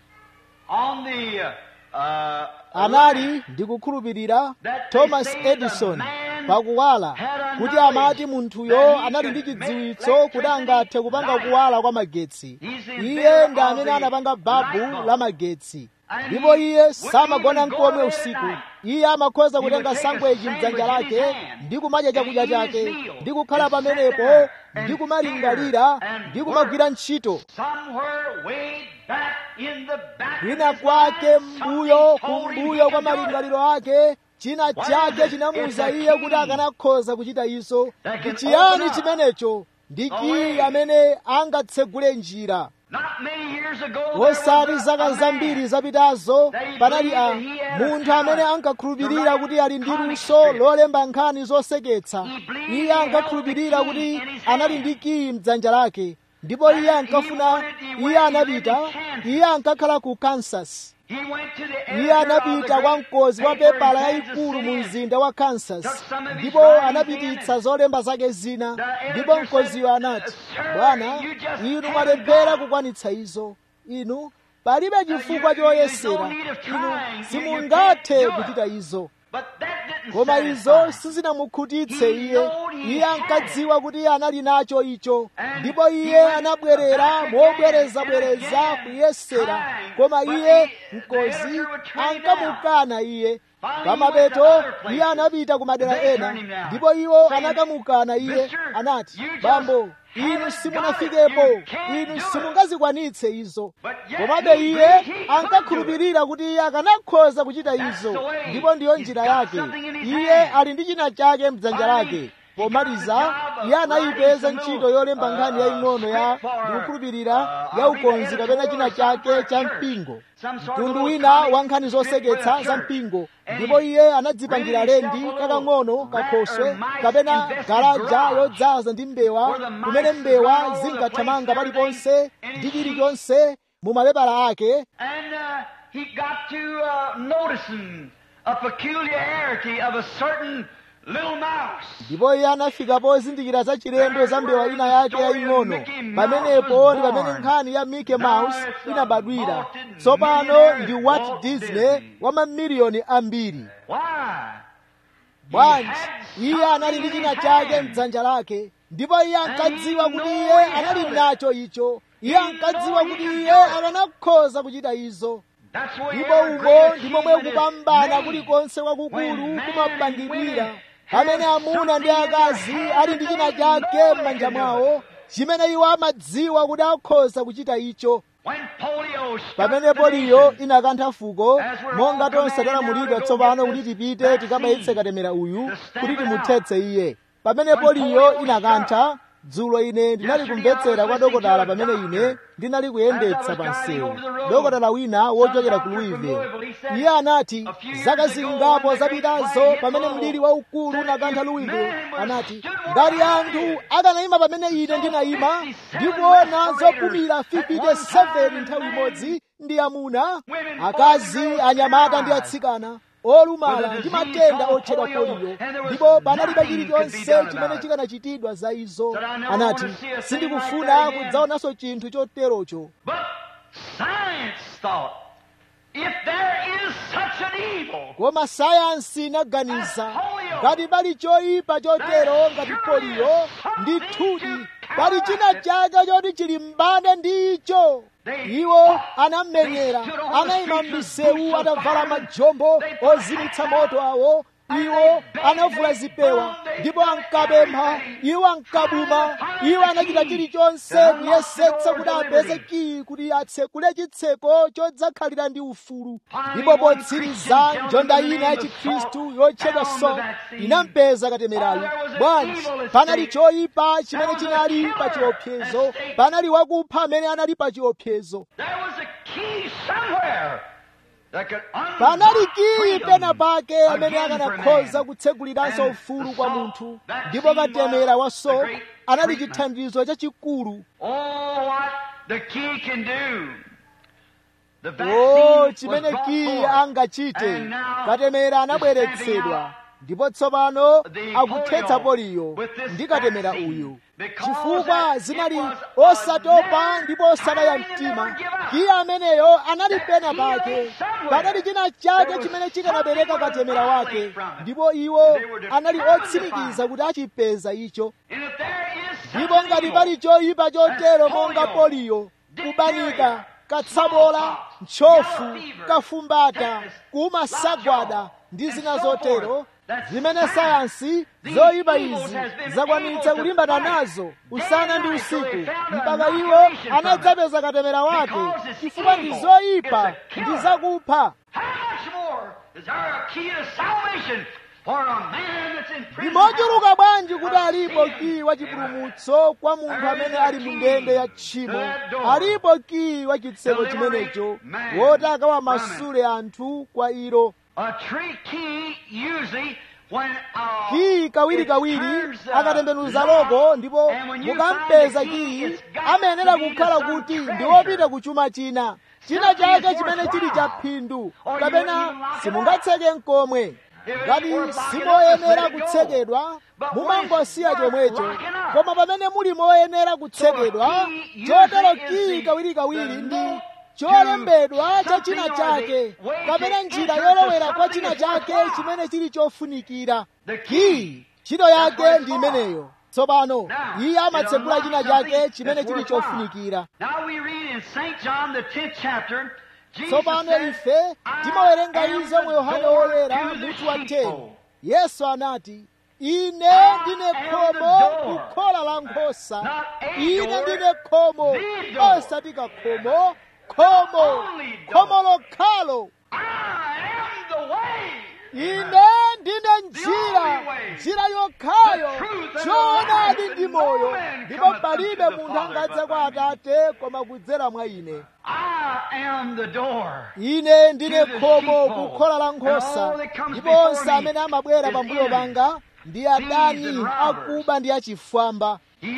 on the uh, uh, anali ndikukhulupirira thomas edison pakuwala kuti amati munthuyo anali ndi chidziwitso kuti angathe kupanga kuwala kwa magetsi iye ndi amene anapanga babu la magetsi ndipo iye samagona nkomwe usiku iye amakhoza kutenga sangweji mdzanja lake ndi kumadya chakudya chake ndi kukhala pamenepo ndi kumalingalira ndi kumagwira ntchito somewhere way back in the back of kwina his kwake mind, mbuyo somebody told him kumbuyo he kwa could do it. malingaliro ake china chake chinamuwuza iye kuti akanakhoza kuchita izo ndi chiyani chimenecho ndi kiyi amene angatsegule njira Not many years ago, there osati was a- zaka a man zambiri zapitazo panali a munthu amene ankakhulupirira kuti ali ndi luso lolemba nkhani zoseketsa iye ankakhulupirira kuti anali ndi kiyi mdzanja lake ndipo iye ankafuna iye anapita iye ankakhala ku kansas He went to the iye editor of the anapita kwa great mkozi wa paper in pepala Kansas yayikulu mu City mzinda wa kansas some of his ndipo writings anapititsa in. zolemba zake zina The ndipo editor mkoziyo said, anati "Sir, bwana you just inu haven't mwalephera got." kukwanitsa izo inu palibe chifukwa you- there's choyesera no need of inu trying. You- you simungathe can't do it. kuchita izo But that didn't koma izo satisfy. sizinamukhutitse He iye knowed he iye had ankadziwa kuti iye anali nacho icho And ndipo he iye went anabwerera back again mobwerezabwereza and again, kuyesera trying. koma But iye the- the mkozi editor would turn him ankamukana iye Finally, he pamapeto went to other iye places. anapita ku madera They ena turned him down, ndipo iwo saying, anakamukana iye "Mister, anati you just bambo inu haven't simunafikepo got it. You can't do inu it." simungazikwanitse izo But yet komabe he iye believed he could ankakhulupirira kuti iye akanakhoza kuchita That's izo the way. ndipo ndiyo He's njira got yake something in his iye hand. ali ndi china chake mdzanja Finally, lake he pomaliza got the job iye of anayipeza writing some ntchito little, yolemba uh, nkhani yaying'ono ya script for, ndikukhulupirira uh, ya I'll read ukonzi the kapena china editorial chake somewhere cha church. mpingo Some sort of mtundu little wina comic wa nkhani script zoseketsa for the za church. mpingo And ndipo he iye anadzipangira really lendi shoved a kakang'ono little kakhoswe rat or mice kapena infested garaja garage yodzaza ndi mbewa where the mice kumene run mbewa all over the zingathamanga place, paliponse everything in ndi his chilichonse mu mapepala ake And uh, he got to uh, noticing a peculiarity of a certain little mouse. ndipo iye anafika pozindikira za chilendo za mbewa ina yake yaying'ono pamenepo ndi pamene nkhani ya mickey mouse inabadwira tsopano ndi walt disney wa mamiliyoni ambiri Why? bwanji iye anali ndi china chake mdzanja lake ndipo iye ankadziwa kuti iye anali nacho icho iye ankadziwa kuti iye akanakhoza kuchita izo That's where ndipo umo ndi momwe kupambana kulikonse kwakukulu kumapangidwira pamene amuna ndi akazi ali ndi china chake m'manja mwawo chimene iwo amadziwa kuti akhoza kuchita icho pamene poliyo inakantha fuko monga tonse talamulidwa tsopano kuti tipite tikabayitse katemera uyu kuti timuthetse iye pamene poliyo inakantha dzulo ine ndinali kumvetsera kwa dokotala pamene ine ndinali kuyendetsa pa msewu dokotala wina wochokera ku louisville iye anati zaka zingapo zapitazo pamene mliri waukulu unakantha louisville anati ngati anthu akanayima pamene ine ndinayima ndikuona zopumira 57 nthawi imodzi ndi amuna akazi anyamata ndi atsikana olumala ndi matenda otchedwa poliyo ndipo panalibe chilichonse chimene chikanachitidwa za izo anati sindikufuna kudzaonanso chinthu choterocho koma sayansi inaganiza ngati pali choyipa chotero ngati poliyo ndithudi pali china chake choti chilimbane ndi icho iwo anamenyera anayima m'misewu atavala majombo ozimitsa moto awo iwo anavula zipewa ndipo ankapempha iwo ankabuma iwo anachita chilichonse kuyesetsa kuti apeze kiyi kuti atsekule chitseko chodzakhalira ndi ufulu ndipo potsiriza njonda ina ya chikhristu yotchedwa so inampeza katemerayo bwanji panali choyipa chimene chinali pa chiopsezo panali wakupha amene anali pa chiopsezo panali kiyi pena pake amene akanakhoza kutseguliranso ufulu kwa munthu ndipo katemera wa so anali chithandizo chachikulu o chimene kiyi angachite katemera anabweretsedwa ndipo tsopano akuthetsa poliyo ndi katemera uyu chifukwa zinali osatopa ndipo osadaya mtima kiyi ameneyo anali pena pake panali china chake chimene chikanabereka katemera wake ndipo iwo anali otsimikiza kuti achipeza icho ndipo ngati pali choyipa chotero monga poliyo kubanika katsabola ntchofu kafumbata kumasagwada ndi zina zotero zimene sayansi zoyipa izi zakwanitsa kulimbana nazo usana ndi usiku mpaka iwo anadzapeza katemera wake chifukwa ndi zoyipa ndi zakupha ndi mochuluka bwanji kuti alipo kiyi wa chipulumutso kwa munthu amene ali mu ndende ya tchimo alipo kiyi wa chitseko chimenecho woti akawamasule anthu kwa ilo kiyi kawirikawiri akatembenuza loko ndipo mukampeza kiyi amayenera kukhala kuti ndi wopita ku chuma china china chake chimene chili cha phindu kapena simungatseke nkomwe ngati simoyenera kutsekedwa mumangosiya chomwecho koma pamene muli moyenera kutsekedwa chotero kiyi kawirikawiri ndi cholembedwa cha china chake kapena njira yolowera kwa china chake chimene chili chofunikira kiyi ntchito yake ndi imeneyo tsopano iye amatsekula china chake chimene chili chofunikira tsopano ife timawerenga izo mu yohane woyera mutu wa 10 yesu anati ine ndine khomo kukhola la nkhosa ine ndine khomo osati kakhomo khomo khomo lokhalo ine ndine njira njira yokhayo choonadi ndi moyo ndipo palibe munthu angadze kwa atate koma kudzera mwa ine ine ndine khomo kukhola la nkhosa ndipo onse amene amabwera pambuyo panga ndi adani akuba ndi achifwamba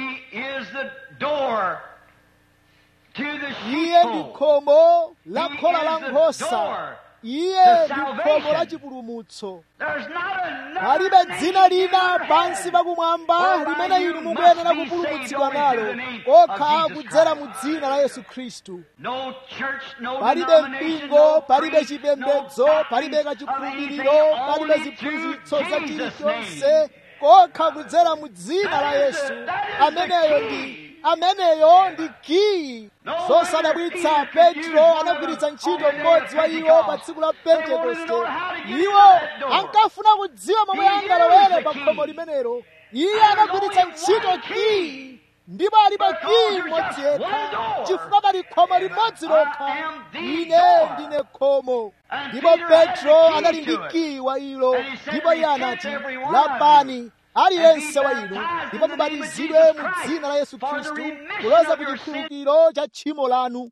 iye ndi khomo la khola la nkhosa iye ndi khomo la chipulumutso palibe dzina lina pansi pakumwamba limene inu mukuyenera kupulumutsidwa nalo okha kudzera mu dzina la yesu khristu palibe mpingo palibe chipembedzo palibe kachikhulupiriro palibe ziphunzitso za chilichonse kokha kudzera mu dzina la yesu ameneyo ndi ameneyo ndi kiyi zosadabwitsa petro anagwiritsa ntchito mmodzi wa iwo pa tsiku la pentekoste iwo ankafuna kudziwa momwe angalowere pa khomo limenelo iye anagwiritsa ntchito kiyi ndipo ali pa kiyi mmodzi yekha chifukwa pali khomo limodzi lokha ine ndine khomo ndipo petro anali ndi kiyi wa ilo ndipo iye anati lapani aliyense wa inu ndipo mubatizidwe mu dzina la yesu khristu kuloza ku chikhululukiro cha tchimo lanu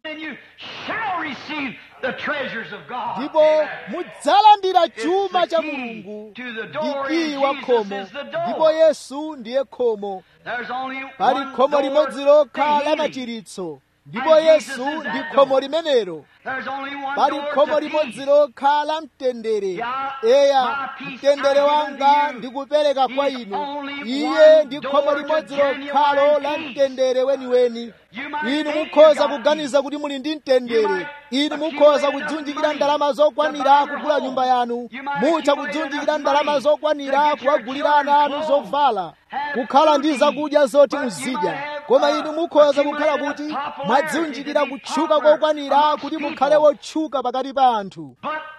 ndipo mudzalandira chuma cha mulungu ndi kiyi wa khomo ndipo yesu ndiye khomo pali khomo limodzi lokha la machiritso ndipo yesu ndi khomo limenelo pali khomo limodzi lokha la mtendere eya mtendere wanga ndikupereka kwa inu iye ndi khomo limodzi lokhalo la mtendere weniweni inu mukhoza kuganiza kuti muli ndi mtendere inu mukhoza kudzunjikira ndalama zokwanira kugula nyumba yanu mutha kudzunjikira ndalama zokwanira kuwagulira ana anu zovala kukhala ndi zakudya zoti muzidya koma inu mukhoza kukhala kuti mwadzunjikira kutchuka kokwanira kuti mukhale wotchuka pakati pa anthu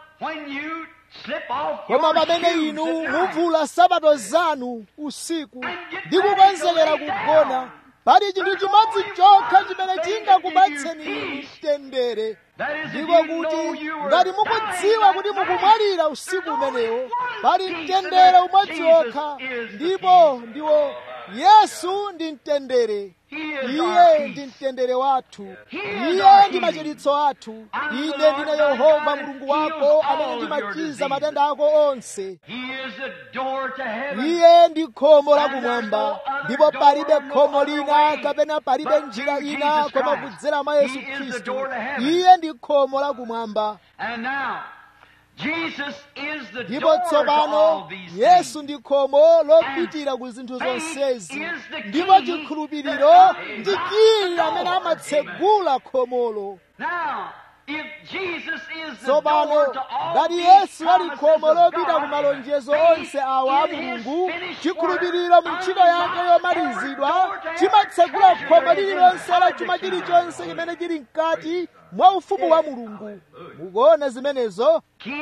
koma pamene inu muvula sabato zanu usiku ndi kukonzekera kugona pali chinthu chimodzi chokha chimene chingakupatseni inu mtendere ndipo kuti ngati mukudziwa kuti mukumwalira usiku umenewo pali mtendere umodzi wokha ndipo ndiwo yesu ndi mtendere iye ndi mtendere wathu iye ndi machiritso athu ine ndine yehova mulungu wako amene ndimachiza matenda ako onse iye ndi khomo lakumwamba ndipo palibe khomo lina kapena palibe njira ina koma kudzera mwa yesu khristu iye ndi khomo lakumwamba ndipo tsopano yesu ndi khomo lopitira ku zinthu zonsezi ndipo chikhulupiriro ndi kiyi amene amatsegula khomolo tsopano ngati yesu ali khomo lopita ku malonjezo onse awa a mulungu chikhulupiriro mu ntchito yake yomalizidwa chimatsegula khomo lililonse la chuma chilichonse chimene chili mkati mwa ufumu wa mulungu mukuona zimenezo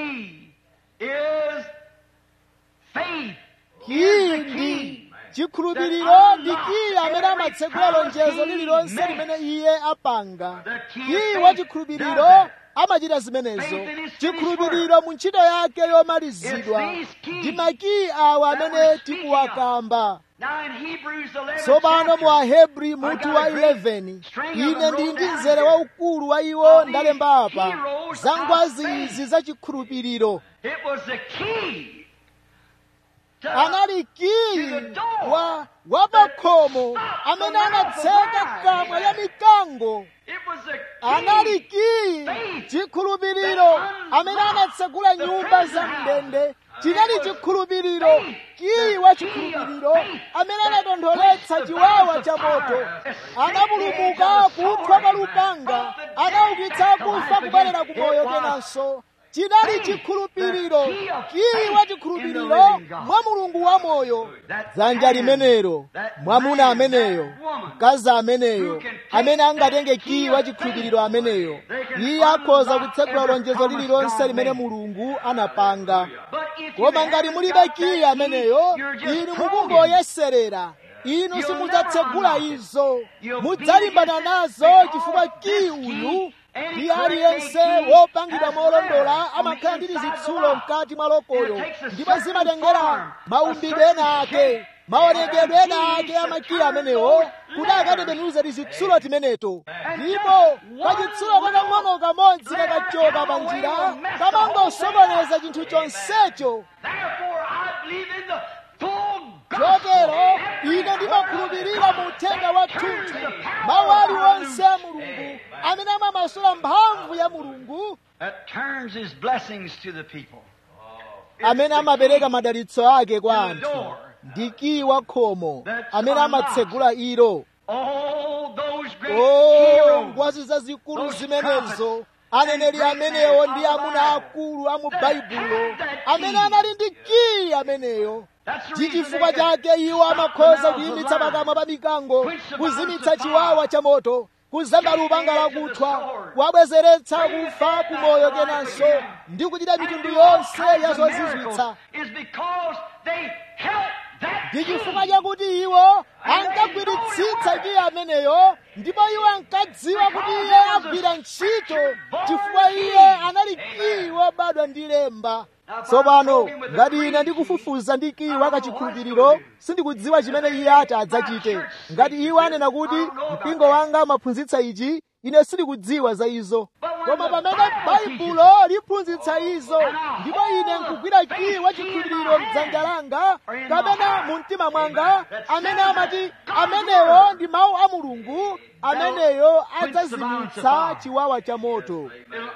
kiyi ndi chikhulupiriro ndi kiyi amene amatsegula lonjezo lililonse limene iye apanga kiyi wa chikhulupiriro amachita zimenezo chikhulupiriro mu ntchito yake yomalizidwa ndi makiyi awa amene tikuwakamba tsopano mu ahebri mutu wa 11 ine ndili ndi mzere waukulu wa iwo ndalemba apa za ngwazi izi za chikhulupiriro anali kiyi wa wapakhomo amene anatseka kamwa ya mikango anali kiyi chikhulupiriro amene anatsegula nyumba za mndende chinali chikhulupiriro kiyi wa chikhulupiriro amene anatontholetsa chiwawa cha moto anapulumuka kuthwa kwa lupanga anaukitsa akufa kubwerera ku moyo kenanso chinali chikhulupiriro kiyi wa chikhulupiriro mwa mulungu wa moyo dzanja limenelo mwamuna ameneyo mkazi ameneyo amene angatenge kiyi wa chikhulupiriro ameneyo iye akhoza kutsegula lonjezo lililonse limene mulungu anapanga koma ngati mulibe kiyi ameneyo inu mukungoyeserera inu simudzatsegula izo mudzalimbana nazo chifukwa kiyi uyu ndi aliyense wopangidwa molondola amakhala ndi zitsulo mkati mwa lokoyo ndipo zimatengera maumbidwe ena ake maonekedwe ena ake amakiyi amenewo kuti akatembenuze tizitsulo timeneto ndipo kachitsulo kakang'ono kamodzi kakachoka pa njira kamangosokoneza chinthu chonsecho chotero ine ndimakhulupirira mu uthenga wa thunthu mawu aliwonse a mulungu amene amamasula mphamvu ya mulungu amene amapereka madalitso ake kwa anthu ndi kiyi wa khomo amene amatsegula ilo o ngwazi zazikulu zimenezo aneneri amenewo ndi amuna akulu a mu baibulo amene anali ndi kiyi ameneyo ndi chifukwa chake iwo amakhoza kuyimitsa pakamwa pa mikango kuzimitsa chiwawa cha moto kuzamba lupanga lakuthwa kuwabwezeretsa kufa kumoyo kenanso ndi kuchita mitundu yonse ya zozizwitsa ndi chifukwa chakuti iwo ankagwiritsitsa iye ameneyo ndipo iwo ankadziwa kuti iye agwira ntchito chifukwa iye anali kiyi wobadwa ndi lemba tsopano ngati ine ndikufufuza ndi kiyi wakachikhulupiriro sindikudziwa chimene iye ati adzachite ngati iwo anena kuti mpingo wanga umaphunzitsa ichi ine sindikudziwa za izo koma pamene baibulo liphunzitsa izo ndipo ine nkugwira kiyi wachikhulupiriro mdzanja langa kapena mu mtima mwanga amene amati amenewo ndi mawu a mulungu ameneyo adzazimitsa chiwawa cha moto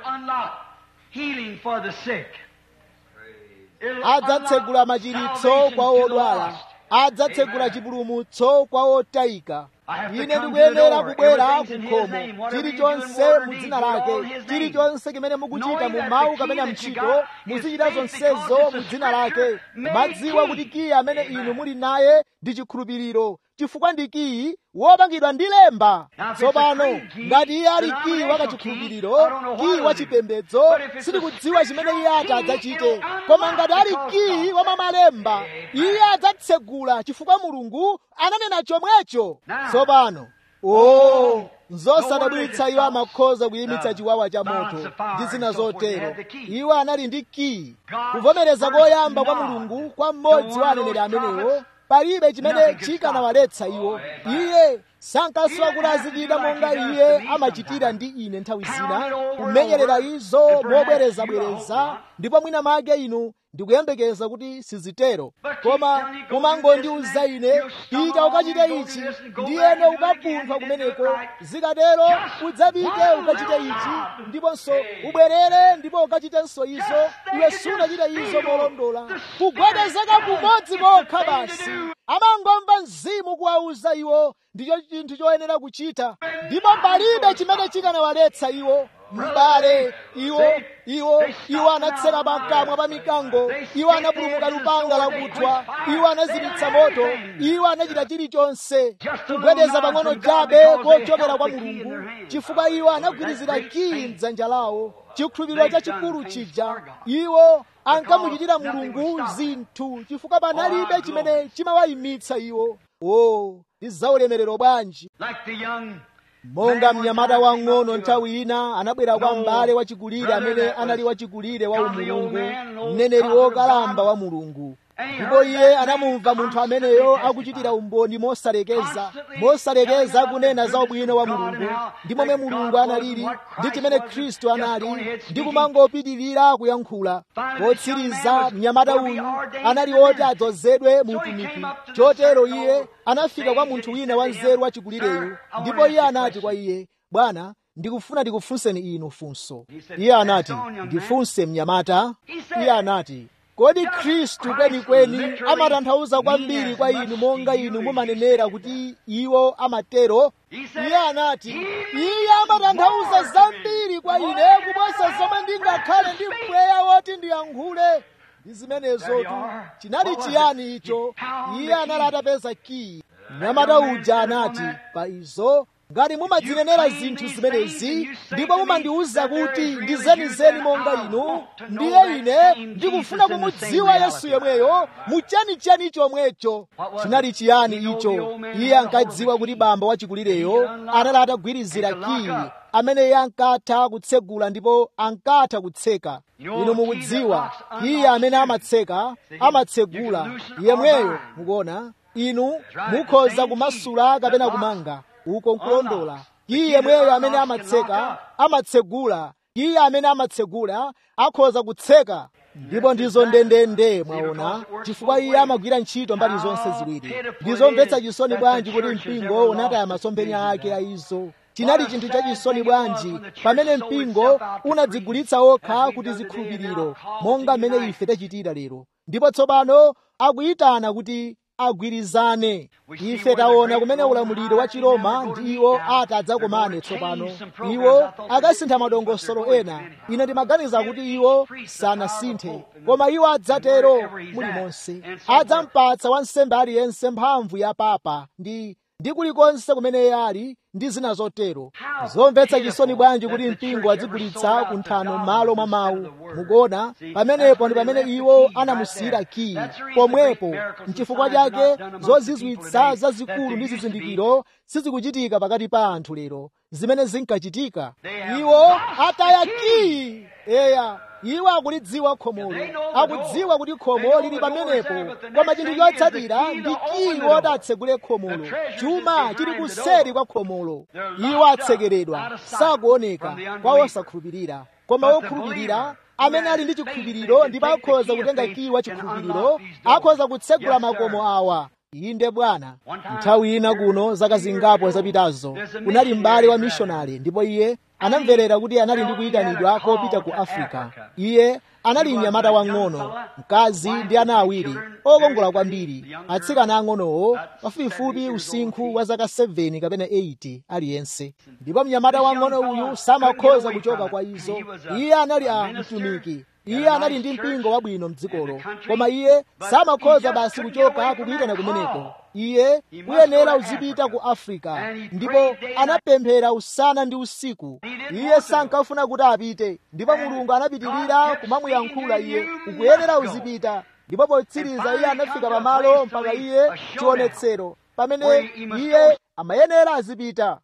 adzatsegula machiritso kwa odwala adzatsegula chipulumutso kwa otayika ine ndikuyenera kubwera kukhomo chilichonse mu dzina lake chilichonse chimene mukuchita mu mawu kapena mntchito muzichita zonsezo mu dzina lake madziwa kuti kiyi amene inu muli naye ndi chikhulupiriro chifukwa ndi kiyi wopangidwa ndi lemba tsopano ngati iye ali kiyi wakachikhulupiriro kiyi wachipembedzo sindikudziwa chimene iye ati adzachite koma ngati ali kiyi wamamalemba iye adzatsegula chifukwa mulungu ananena chomwecho tsopano o nzosadabwitsa iwo amakhoza kuyimitsa chiwawa cha moto ndi zina zotero iwo anali ndi kiyi kuvomereza koyamba kwa mulungu kwa mmodzi wa aneneri amenewo palibe chimene chikanawaletsa iwo iye sankaswa kuti azichita monga iye amachitira ndi ine nthawi zina kumenyerera izo mobwerezabwereza ndipo mwina make inu ndikuyembekeza kuti sizitero koma kumangondiuza ine pita ukachite ichi ndiyene ukapunthwa kumeneko zikatero udzapite ukachite ichi ndiponso ubwerere ndipo ukachitenso izo iwe sunachite izo molondola kugwedezeka kumodzi kokha basi amangomva mzimu kuwauza iwo ndicho chinthu choyenera kuchita ndipo palibe chimene chikanawaletsa iwo m'bale iwo iwo iwo anatseka pakamwa pa mikango iwo anapulumuka lupanga lakuthwa iwo anazimitsa moto iwo anachita chilichonse kugwedeza pang'ono chabe kochokera kwa mulungu chifukwa iwo anagwirizira kiyi mdzanja lawo chikhulupiriro chachikulu chija iwo ankamuchitira mulungu zinthu chifukwa panalibe chimene chimawayimitsa iwo o ndi zaulemerero bwanji monga mnyamata wang'ono nthawi ina anabwera kwa m'bale wachikulire amene anali wachikulire wa umulungu mneneri wokalamba wa mulungu ndipo iye anamumva munthu ameneyo akuchitira umboni mosalekeza mosalekeza akunena za ubwino wa mulungu ndi momwe mulungu analili ndi chimene khristu anali ndi kumangopitirira kuyankhula potsiriza mnyamata uyu anali woti adzozedwe mu utumiki chotero iye anafika kwa munthu wina wanzeru wachikulireyu ndipo iye anati kwa iye bwana ndikufuna ndikufunseni inu funso iye anati ndifunse mnyamata iye anati kodi khristu kwenikweni amatanthauza kwambiri kwa inu monga inu mumanenera kuti iwo amatero iye anati iye amatanthauza zambiri kwa ine kuposa zomwe ndingakhale ndi mpweya woti ndiyankhule ndi zimenezotu chinali chiyani icho iye anali atapeza kiyi mnyamata uja anati pa izo ngati mumadzinenera zinthu zimenezi ndipo mumandiwuza kuti ndizenizeni monga inu ndiye ine ndikufuna kumudziwa yesu yemweyo muchanichani chomwecho chinali chiyani icho iye ankadziwa kuti bamba wachikulireyo anali atagwirizira kiyi amene iye ankatha kutsegula ndipo ankatha kutseka inu mukudziwa iye amene amatseka amatsegula yemweyo mukuona inu mukhoza kumasula kapena kumanga uko nkulondola iye yemweyo amene amatseka amatsegula iye amene amatsegula akhoza kutseka ndipo ndizo ndendende mwaona chifukwa iye amagwira ntchito mbali zonse ziwiri ndizomvetsa chisoni bwanji kuti mpingo unataya masomphenya ake a izo chinali chinthu chachisoni bwanji pamene mpingo unadzigulitsa okha kuti zikhulupiriro monga mmene ife tachitira lero ndipo tsopano akuyitana kuti agwirizane ife taona kumene ulamuliro wa chiroma ndi iwo ati adzakomane tsopano iwo akasintha madongosolo ena ine ndimaganiza kuti iwo sanasinthe koma iwo adzatero mulimonse adzampatsa wansembe aliyense mphamvu ya papa ndi ndi kulikonse kumene iye ali ndi zina zotero zomvetsa chisoni bwanji kuti mpingo adzigulitsa ku nthano m'malo mwa mawu mukuona pamenepo ndi pamene iwo anamusiyira kiyi pomwepo nchifukwa chake zozizwitsa zazikulu ndi zizindikiro sizikuchitika pakati pa anthu lero zimene zinkachitika iwo ataya kiyi eya iwo akulidziwa khomolo akudziwa kuti khomo lili pamenepo koma chinthu chotsatira ndi kiyi woti atsegule khomolo chuma chili kuseri kwa khomolo iwo atsekeredwa sakuoneka kwa osakhulupirira koma wokhulupirira amene ali ndi chikhulupiriro ndipo akhoza kutenga kiyi wa chikhulupiriro akhoza kutsegula makomo awa inde bwana nthawi ina kuno zaka zingapo zapitazo kunali m'bale wa mishonari ndipo iye anamverera kuti anali ndi kuyitanidwa kopita ku afrika iye anali mnyamata wang'ono mkazi ndi ana awiri okongola kwambiri atsikana ang'onowo pafupifupi usinkhu wa zaka 7 kapena 8 aliyense ndipo mnyamata wang'ono uyu samakhoza kuchoka kwa izo iye anali a mtumiki iye anali ndi mpingo wabwino mdzikolo koma iye samakhoza basi kuchoka kukuyitana kumeneko iye uyenera uzipita ku afrika ndipo anapemphera usana ndi usiku iye sankafuna kuti apite ndipo mulungu anapitirira kumamuyankhula iye ukuyenera uzipita ndipo potsiriza iye anafika pamalo mpaka iye chionetsero pamene iye amayenera azipita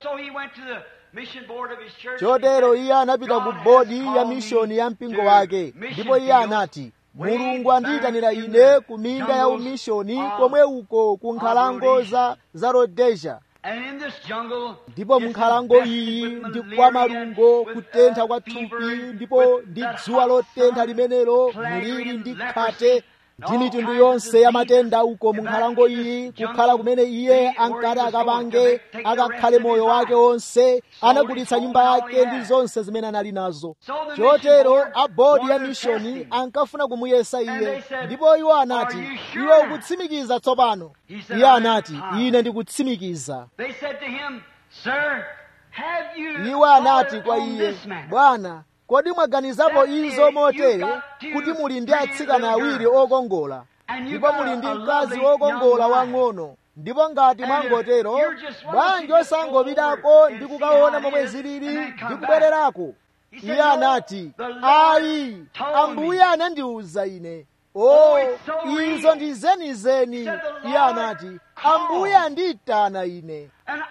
chotero iye anapita ku bodi ya mishoni ya mpingo wake ndipo iye anati mulungu andiyitanira ine ku minda ya umishoni komwe uko ku nkhalango za, za rodesia ndipo mu nkhalango iyi ndi kwa malungo kutentha kwa thupi ndipo ndi dzuwa lotentha limenelo mliri ndi khate ndi mitundu yonse ya matenda uko mu nkhalango iyi kukhala kumene iye ankati akapange akakhale moyo wake wonse anagulitsa nyumba yake ndi zonse zimene anali nazo chotero a bodi ya mishoni ankafuna kumuyesa iye ndipo iwo anati iwe ukutsimikiza tsopano iye anati ine ndikutsimikiza iwo anati kwa iye bwana kodi mwaganizapo izo motere kuti muli ndi atsikana awiri okongola ndipo muli ndi mkazi wokongola wang'ono ndipo ngati mwangotero bwanji osangopitako ndi kukaona momwe zilili ndi kubwererako iye anati ayi ambuye anandiwuza ine o izo ndi zenizeni iye anati ambuye andiyitana ine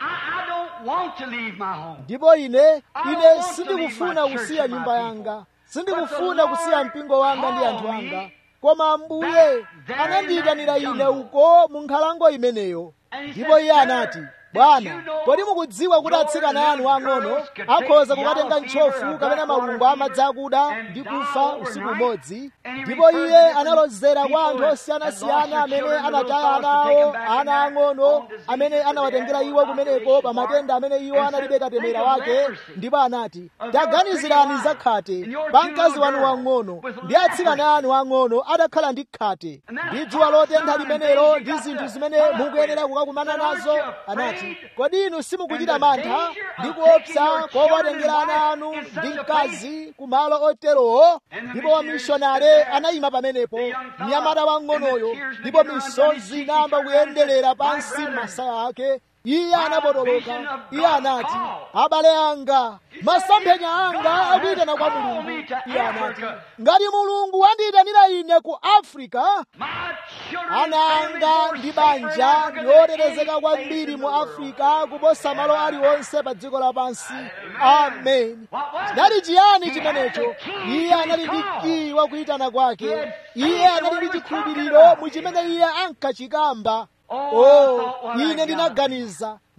ndipo ine ine sindikufuna kusiya nyumba yanga sindikufuna kusiya mpingo wanga ndi anthu anga koma ambuye anandiyitanira ine uko mu nkhalango imeneyo ndipo iye anati bwana kodi mukudziwa kuti atsikana anu ang'ono akhoza kukatenga ntchofu kapena malungo amadzi akuda ndi kufa usiku umodzi ndipo iye analozera kwa anthu osiyanasiyana amene anataya ana awo ana ang'ono amene anawatengera iwo kumeneko pa matenda amene iwo analibe katemera wake ndipo anati taganizirani za khate pa mkazi wanu wang'ono ndi atsikana anu ang'ono atakhala ndi khate ndi dzuwa lotentha limenelo ndi zinthu zimene mukuyenera kukakumana nazo anati kodi inu simukuchita mantha ndi kuopsa kokatengera ana anu ndi mkazi ku malo oterowo ndipo wamishonare anayima pamenepo mnyamata wang'onoyo ndipo misozi inayamba kuyenderera pansi masaya ake iye anapotoloka iye anati abale anga masomphenya anga akuyitana kwa mulungu iye anati ngati mulungu wandiyitanira ine ku afrika ana anga ndi banja yotetezeka kwambiri mu afrika kuposa malo aliwonse pa dziko lapansi amen chinali chiyani chimenecho iye anali ndi kiyi wakuyitana kwake iye anali ndi chikhulupiriro mu chimene iye ankachikamba oh ine ndinaganiza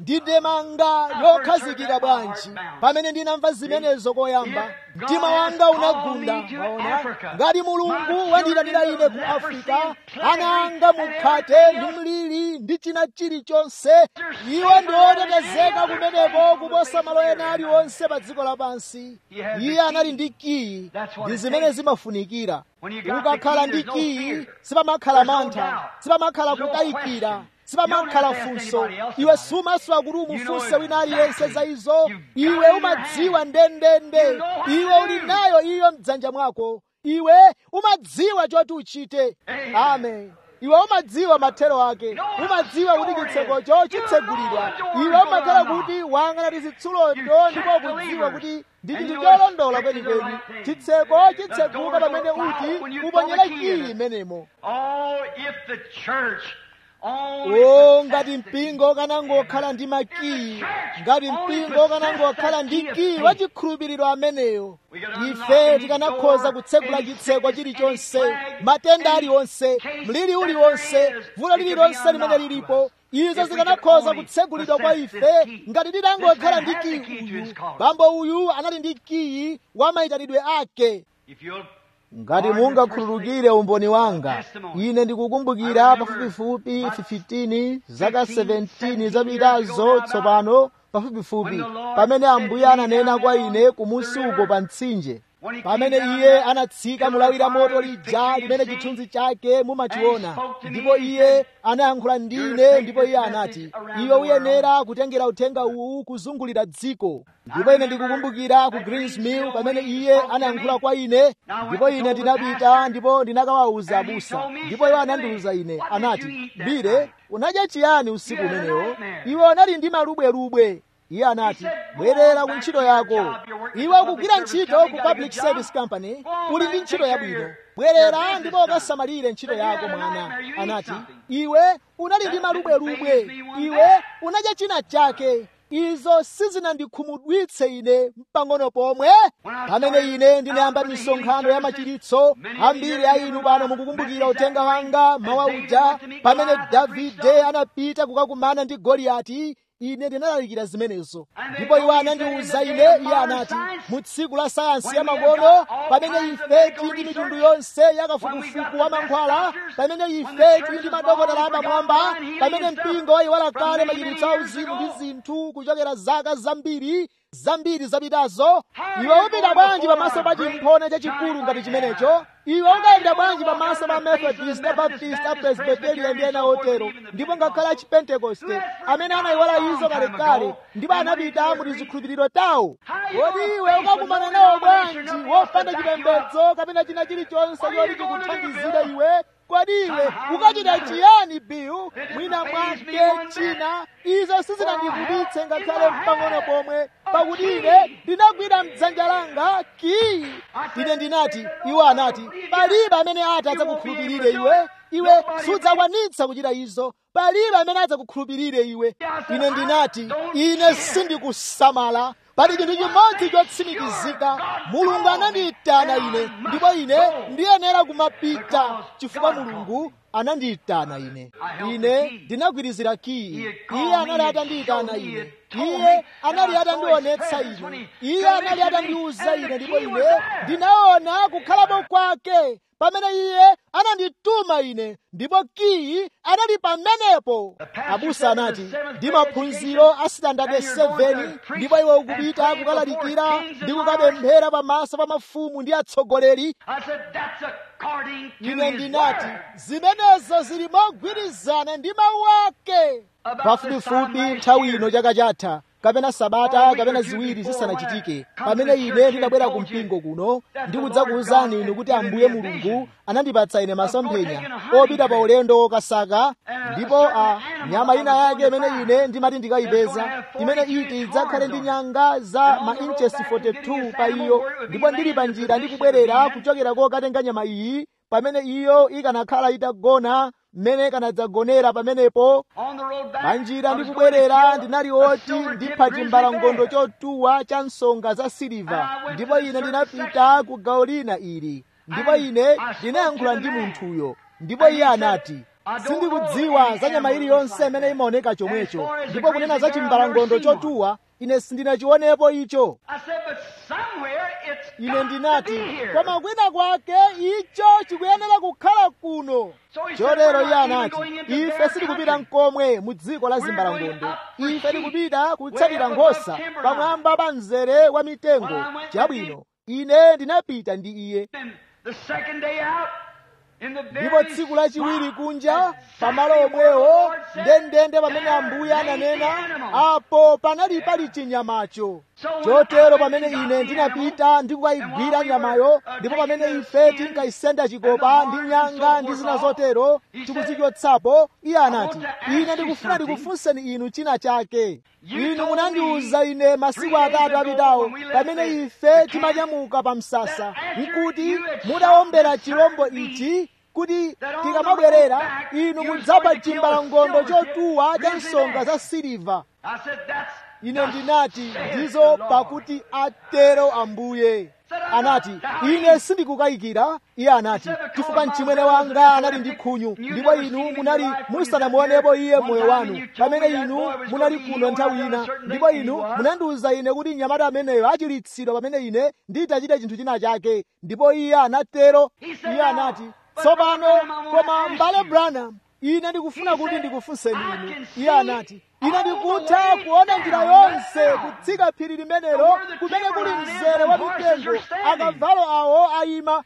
ndi demanga lokhazikika bwanji pamene ndinamva zimenezo koyamba mtima wanga unagunda maona ngati mulungu wandiyitanira ine ku afrika ana anga mukhate ndi mliri ndi china chilichonse iwo ndi otetezeka kumeneko kuposa malo ena aliwonse pa dziko lapansi iye anali ndi kiyi ndi zimene zimafunikira ukakhala ndi kiyi sipamakhala mantha sipamakhala kukayikira sipamakhala funso iwe sumaswa kuti umufunse wina aliyense za izo iwe umadziwa ndendende iwe uli nayo iyo mdzanja mwako iwe umadziwa choti uchite amen iwe umadziwa mathero ake umadziwa kuti chitsekocho chitsegulidwa iwe umakhala kuti wang'anati zitsulondo ndipo kudziwa kuti ndi chinthu cholondola kwenikweni chitseko chitseguka pamene uti uponyere kiyi imenemo o ngati mpingo kanangokhala ndi makiyi ngati mpingo kanangokhala ndi kiyi wa chikhulupiriro ameneyo ife tikanakhoza kutsegula chitseko chilichonse matenda aliwonse mliri uliwonse vuto lililonse limene lilipo izo zikanakhoza kutsegulidwa kwa ife ngati tinangokhala ndi kiyi uyu bambo uyu anali ndi kiyi wa mayitanidwe ake ngati mungakhululukire umboni wanga ine ndikukumbukira pafupifupi 15 zaka 17 zapitazo tsopano pafupifupi pamene ambuye ananena kwa ine kumusi uko pa mtsinje pamene iye anatsika mulawira moto lija limene chithunzi chake mumachiona ndipo iye anayankhula ndine ndipo iye anati iwe uyenera kutengera uthenga uwu kuzungulira dziko ndipo ine ndikukumbukira ku greensmill pamene iye anayankhula kwa ine ndipo ine ndinapita ndipo ndinakawawuza abusa ndipo iwo anandiwuza ine anati bire unadya chiyani usiku umenewo iwe unali ndi malubwerubwe iye anati bwerera ku ntchito yako iwe ukugwira ntchito ku public service company uli ndi ntchito yabwino bwerera ndipo ukasamalire ntchito yako mwana anati iwe unali ndi malubwerubwe iwe unadya china chake izo sizinandikhumudwitse ine mpang'ono pomwe pamene ine ndinayamba misonkhano ya machiritso ambiri a inu pano mukukumbukira uthenga wanga mawa uja pamene davide anapita kukakumana ndi goliyati ine ndinalalikira zimenezo ndipo iwo anandiwuza ine iye anati mu tsiku la sayansi ya makono pamene ife tili ndi mitundu yonse yakafukufuku wa mankhwala pamene ife tili ndi madokotala amamwamba pamene mpingo wayiwala kale machiritso auzimu ndi zinthu kuchokera zaka zambiri zambiri zapitazo iwe upita bwanji pamaso pa chimphona chachikulu ngati chimenecho iwe ungayenda bwanji pamaso pa methodist abaptist apresbiterian ndi ena otero ndipo ngakhale achipentekoste amene anayiwala izo kalekale ndipo anapita mu tizikhulupiriro tawo kodi iwe ukakumana nawo bwanji wopanda chipembedzo kapena china chilichonse choti chikuthandizire iwe kodi iwe ukachita chiyani biyu mwina mwake china izo sizinandivutitse ngakhale mpang'ono pomwe pakuti ine ndinagwira mdzanja langa kiyi ine ndinati iwo anati palibe amene ati adzakukhulupirire iwe iwe sudzakwanitsa kuchita izo palibe amene adzakukhulupirire iwe ine ndinati ine sindikusamala pali chinthu chimodzi chotsimikizika mulungu anandiyitana ine ndipo ine ndiyenera kumapita chifukwa mulungu anandiyitana ine ine ndinagwirizira kiyi iye anali atandiyitana ine iye anali atandionetsa ine iye anali atandiwuza ine ndipo ine ndinaona kukhalapo kwake pamene iye anandituma ine ndipo kiyi anali pamenepo abusa anati ndi maphunziro a standard 7 ndipo iwe ukupita kukalalikira ndi kukapemphera pamaso pa mafumu ndi atsogoleri ine ndinati zimenezo zili mogwirizana ndi mawu ake pafupifupi nthawi ino chaka chatha kapena sabata kapena ziwiri zisanachitike pamene ine ndinabwera ku mpingo kuno ndikudzakuwuzani inu kuti ambuye mulungu anandipatsa ine masomphenya opita pa ulendo wokasaka ndipo a nyama ina yake imene ine ndimati ndikayipeza imene iti idzakhale ndi nyanga za ma inches 42 pa iyo ndipo ndili pa njira ndikubwerera kuchokera kokatenga nyama iyi pamene iyo ikanakhala itagona mmene ikanadzagonera pamenepo panjira ndikubwerera ndinali oti ndipha chimbalangondo chotuwa cha nsonga za siliva ndipo ine ndinapita ku gawo lina ili ndipo ine ndinayankhula ndi munthuyo ndipo iye anati sindikudziwa za nyama iliyonse imene imaoneka chomwecho ndipo kunena za chimbalangondo chotuwa ine sindinachionepo icho ine ndinati koma kwina kwake icho chikuyenera kukhala kuno chotero iye anati ife sitikupita mkomwe mu dziko la zimbalangondo ife tikupita kutsatira nkhosa pamwamba pa mzere wa mitengo chabwino ine ndinapita ndi iye ndipo tsiku lachiwiri kunja pamalo omwewo ndendende pamene ambuye ananena apo panali pali chinyamacho chotero pamene ine ndinapita ndi kukayigwira nyamayo ndipo pamene ife tinkayisenda chikopa ndi nyanga ndi zina zotero tikuzichotsapo iye anati ine ndikufuna ndikufunseni inu china chake inu munandiwuza ine masiku atatu apitawo pamene ife timanyamuka pa msasa nkuti mudawombera chirombo ichi kuti tikamabwerera inu mudzapha chimbalangondo chotuwa cha nsonga za siliva ine ndinati ndizo pakuti atero ambuye anati ine sindikukayikira iye anati chifukwa mchimwene wanga anali ndi khunyu ndipo inu munali musanamuonepo iye moyo wanu pamene inu munali kuno nthawi ina ndipo inu munandiwuza ine kuti mnyamata ameneyo achilitsidwa pamene ine nditachita chinthu china chake ndipo iye anatero iye anati tsopano koma mbale branham ine ndikufuna kuti ndikufunseni inu iye anati ine ndikutha kuona njira yonse kutsika phiri limenelo kumene kuli mzere wa mitengo akavalo awo ayima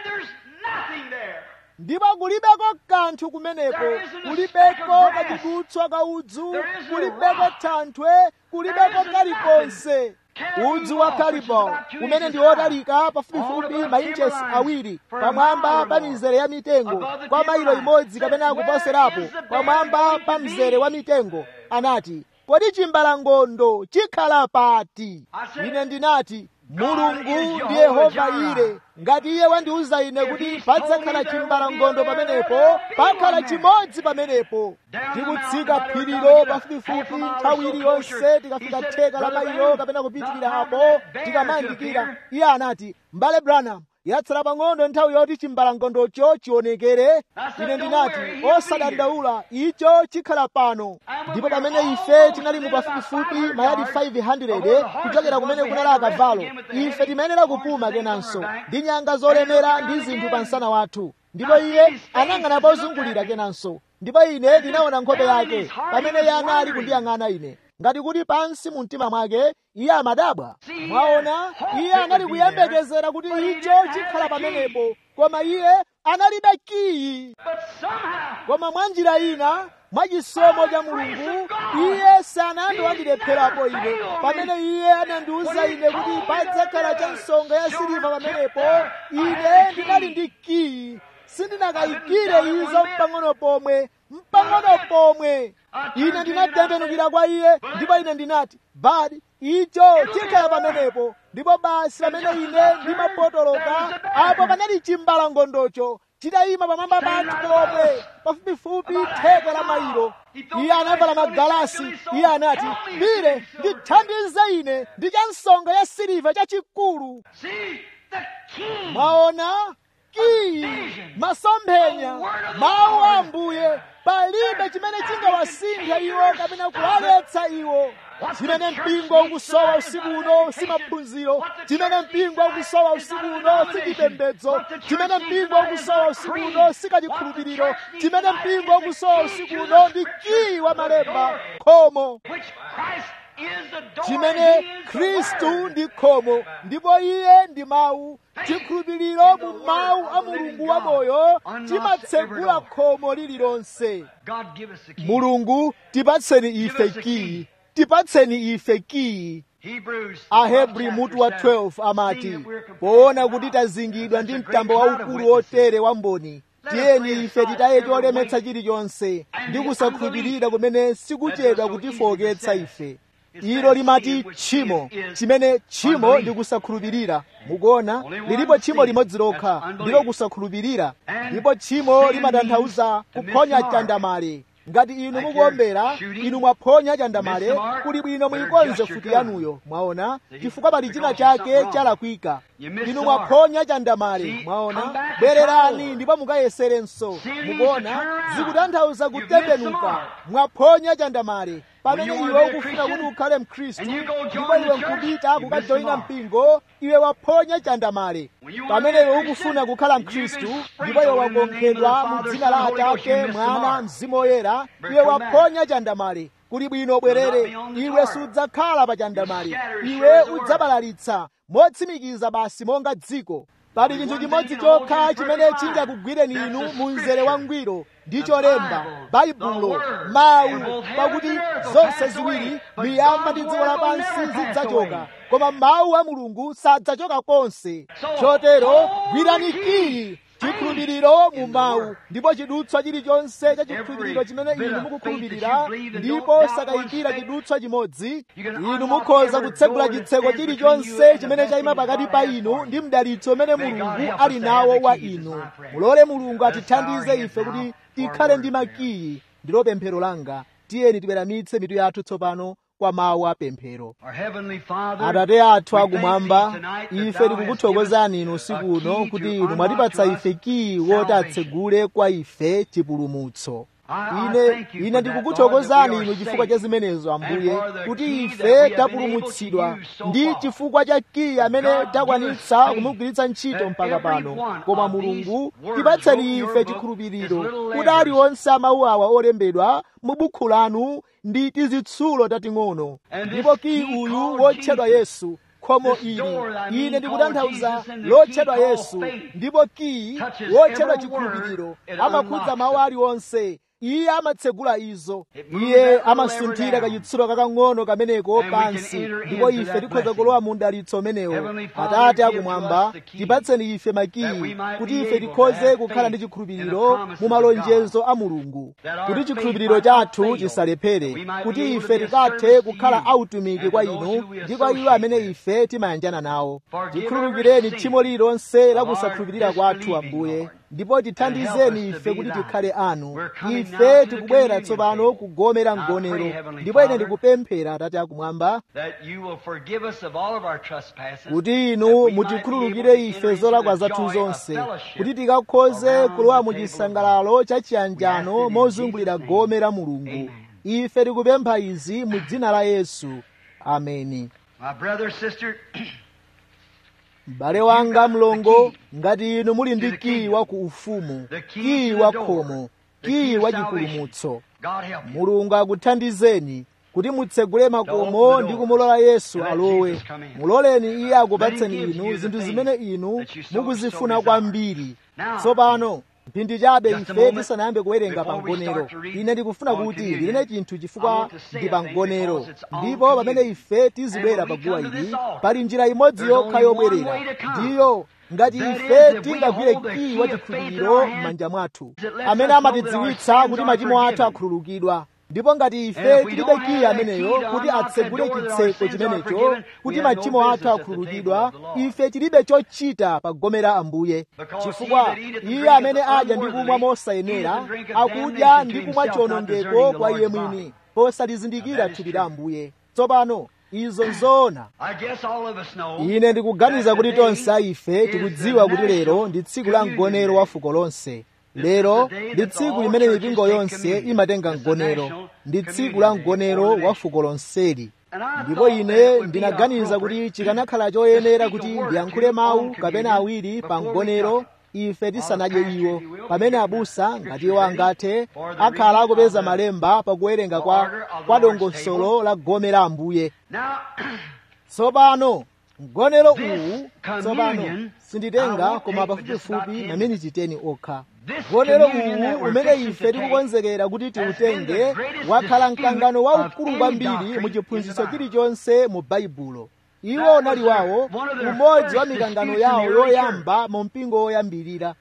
ndipo kulibeko kanthu kumeneko kulibeko kachidutswa ka udzu kulibeko thanthwe kulibeko kalikonse udzu wa kalipo umene ndi wotalika pafupifupi mainchesi awiri pamwamba pa mizere ya mitengo kwa mailo imodzi kapena kuposerapo pamwamba pa mzere wa mitengo anati kodi chimbalangondo chikhala pati ine ndinati mulungu ndi yehova ire ngati iye wandiwuza ine kuti padzakhala chimbalangondo pamenepo pakhala chimodzi pamenepo tikutsika phirilo pafupifupi nthawi iliyonse tikafika theka la mailo kapena kupitirira apo tikamayandikira iye anati mbale branham yatsala pang'ono nthawi yoti chimbalangondocho chionekere ine ndinati osadandaula icho chikhala pano ndipo pamene ife tinali mu pafupifupi mayadi 500 kuchokera kumene kunali akavalo ife timayenera kupuma kenanso ndi nyanga zolemera ndi zinthu pa msana wathu ndipo iye anang'ana pozungulira kenanso ndipo ine ndinaona nkhope yake pamene iye anali kundiyang'ana ine ngati kuti pansi mu mtima mwake iye amadabwa mwaona iye anali kuyembekezera kuti icho chikhala pamenepo koma iye analibe kiyi koma mwa njira ina mwachisomo cha mulungu iye sanandiwandilepherapo ine pamene iye anandiwuza ine kuti padzakhala cha nsonga ya siliva pamenepo ine ndinali ndi kiyi sindinakayikire izo mpang'ono pomwe mpang'ono pomwe ine ndinatembenukira kwa iye ndipo ine ndinati badi icho chikhala pamenepo ndipo basi pamene ine ndimapotoloka apo panali chimbalangondocho chitayima pamwamba pathu pomwe pafupifupi theka la mailo iye anavala magalasi iye anati pire ndithandize ine ndi cha nsonga ya siliva chachikulu mwaona kiyi masomphenya mawu a ambuye palibe chimene chingawasintha iwo kapena kuwaletsa iwo chimene mpingo ukusowa usiku uno si maphunziro chimene mpingo ukusowa usiku uno si chipembedzo chimene mpingo ukusowa usiku uno si kachikhulupiriro chimene mpingo ukusowa usiku uno ndi kiyi wa malemba khomo chimene khristu ndi khomo ndipo iye ndi mawu chikhulupiriro mu mawu a mulungu wamoyo chimatsegula khomo lililonse mulungu tipatseni ife kiyi tipatseni ife kiyi ahebri mutu wa 12 amati poona kuti tazingidwa ndi mtambo waukulu wotere wa mboni tiyeni ife titaye cholemetsa chilichonse ndi kusakhulupirira kumene sikuchedwa kutifowoketsa ife ilo limati tchimo chimene tchimo ndi kusakhulupirira mukuona lilipo tchimo limodzi lokha ndilo kusakhulupirira ndipo tchimo limatanthauza kuphonya chandamale ngati inu mukuombera inu mwaphonya chandamale kuli bwino muyikonze futi yanuyo mwaona chifukwa pali china chake chalakwika inu mwaphonya chandamale mwaona bwererani ndipo mukayeserenso mukuona zikutanthauza kutembenuka mwaphonya chandamale pamene iwe ukufuna kuti ukhale mkhristu ndipo iwe nkupita kukajoyina mpingo iwe waphonya chandamale pamene iwe ukufuna kukhala mkhristu ndipo iwe wakonkhedwa mu dzina la atate mwana mzimu woyera iwe waphonya chandamale kuli bwino bwerere iwe sudzakhala pa chandamale iwe udzabalalitsa motsimikiza basi monga dziko pali chinthu chimodzi chokha chimene chingakugwireni inu mu mzere wangwiro ndi cholemba baibulo mawu pakuti zonse ziwiri miyamba ndi dziko lapansi zidzachoka koma mawu a mulungu sadzachoka konse chotero gwirani kiyi chikhulupiriro mu mawu ndipo chidutswa chilichonse cha chikhulupiriro chimene inu mukukhulupirira ndipo sakayikira chidutswa chimodzi inu mukhoza kutsegula chitseko chilichonse chimene chayima pakati pa inu ndi mdalitso umene mulungu ali nawo wa inu mulole mulungu atithandize ife kuti tikhale ndi makiyi ndilo pemphero langa tiyeni tibweramitse mitu yathu tsopano kwa mawu a pemphero atate athu akumwamba ife tikukuthokozani inu usiku uno kuti inu mwatipatsa ife kiyi woti atsegule kwa ife chipulumutso ine ine ndikukuthokozani inu chifukwa cha zimenezo ambuye kuti ife tapulumutsidwa ndi chifukwa cha kiyi amene takwanitsa kumugwiritsa ntchito mpaka pano koma mulungu tipatseni ife chikhulupiriro kuti aliwonse amawu awa olembedwa mu bukhu lanu ndi tizitsulo tating'ono ndipo kiyi uyu wotchedwa yesu khomo ili ine ndikutanthauza lotchedwa yesu ndipo kiyi wotchedwa chikhulupiriro amakhudza mawu aliwonse iye amatsegula izo iye amasunthira kachitsulo kakang'ono kameneko pansi ndipo ife tikhoza kulowa mu mdalitso umenewo atate akumwamba tipatseni ife makiyi kuti ife tikhoze kukhala ndi chikhulupiriro mu malonjezo a mulungu kuti chikhulupiriro chathu chisalephere kuti ife tikathe kukhala autumiki kwa inu ndi kwa iwo amene ife timayanjana nawo tikhululukireni tchimo lililonse la kusakhulupirira kwathu ambuye ndipo tithandizeni ife kuti tikhale anu ife tikubwera tsopano kugomera mgonero ndipo ine ndikupemphera atate akumwamba kuti inu mutikhululukire ife zolakwa zathu zonse kuti tikakhoze kulowa mu chisangalalo cha chiyanjano mozungulira gome la mulungu ife tikupempha izi mu dzina la yesu ameni m'bale wanga mlongo ngati inu muli ndi kiyi wa ku ufumu kiyi wa khomo kiyi wa chipulumutso mulungu akuthandizeni kuti mutsegule makomo ndi kumulola yesu alowe muloleni iye akupatseni inu zinthu zimene inu mukuzifuna kwambiri tsopano mphindi chabe ife tisanayambe kuwerenga pamgonero ine ndikufuna kuti ndinene chinthu chifukwa ndi pamgonero ndipo pamene ife tizibwera paguwa ili pali njira imodzi yokha yobwerera ndiyo ngati ife tingagwire kiyi wa chikhulupiriro m'manja mwathu amene amatidziwitsa kuti machimo athu akhululukidwa ndipo ngati ife tilibe kiyi ameneyo kuti atsegule chitseko chimenecho kuti machimo athu akhululukidwa ife tilibe chochita pa gome la ambuye chifukwa iye amene adya ndi kumwa mosayenera akudya ndi kumwa chiwonongeko kwa iye mwini posalizindikira thupi la ambuye tsopano izo nzoona ine ndikuganiza kuti tonse ife tikudziwa kuti lero ndi tsiku la mgonero wa fuko lonse lero ndi tsiku limene mipingo yonse imatenga mgonero ndi tsiku la mgonero wa fuko lonseli ndipo ine ndinaganiza kuti chikanakhala choyenera kuti ndiyankhule mawu kapena awiri pa mgonero ife tisanadye iwo pamene abusa ngati iwo angathe akhala akupeza malemba pakuwerenga kwa, kwa dongosolo la gome la ambuye tsopano mgonero uwu tsopano sinditenga koma pafupifupi maminiti 10 okha mgonero uwu umene ife tikukonzekera kuti tiutenge wakhala mkangano waukulu kwambiri mu chiphunzitso chilichonse mu baibulo iwo unali wawo umodzi wa mikangano yawo yoyamba mu mpingo woyambirira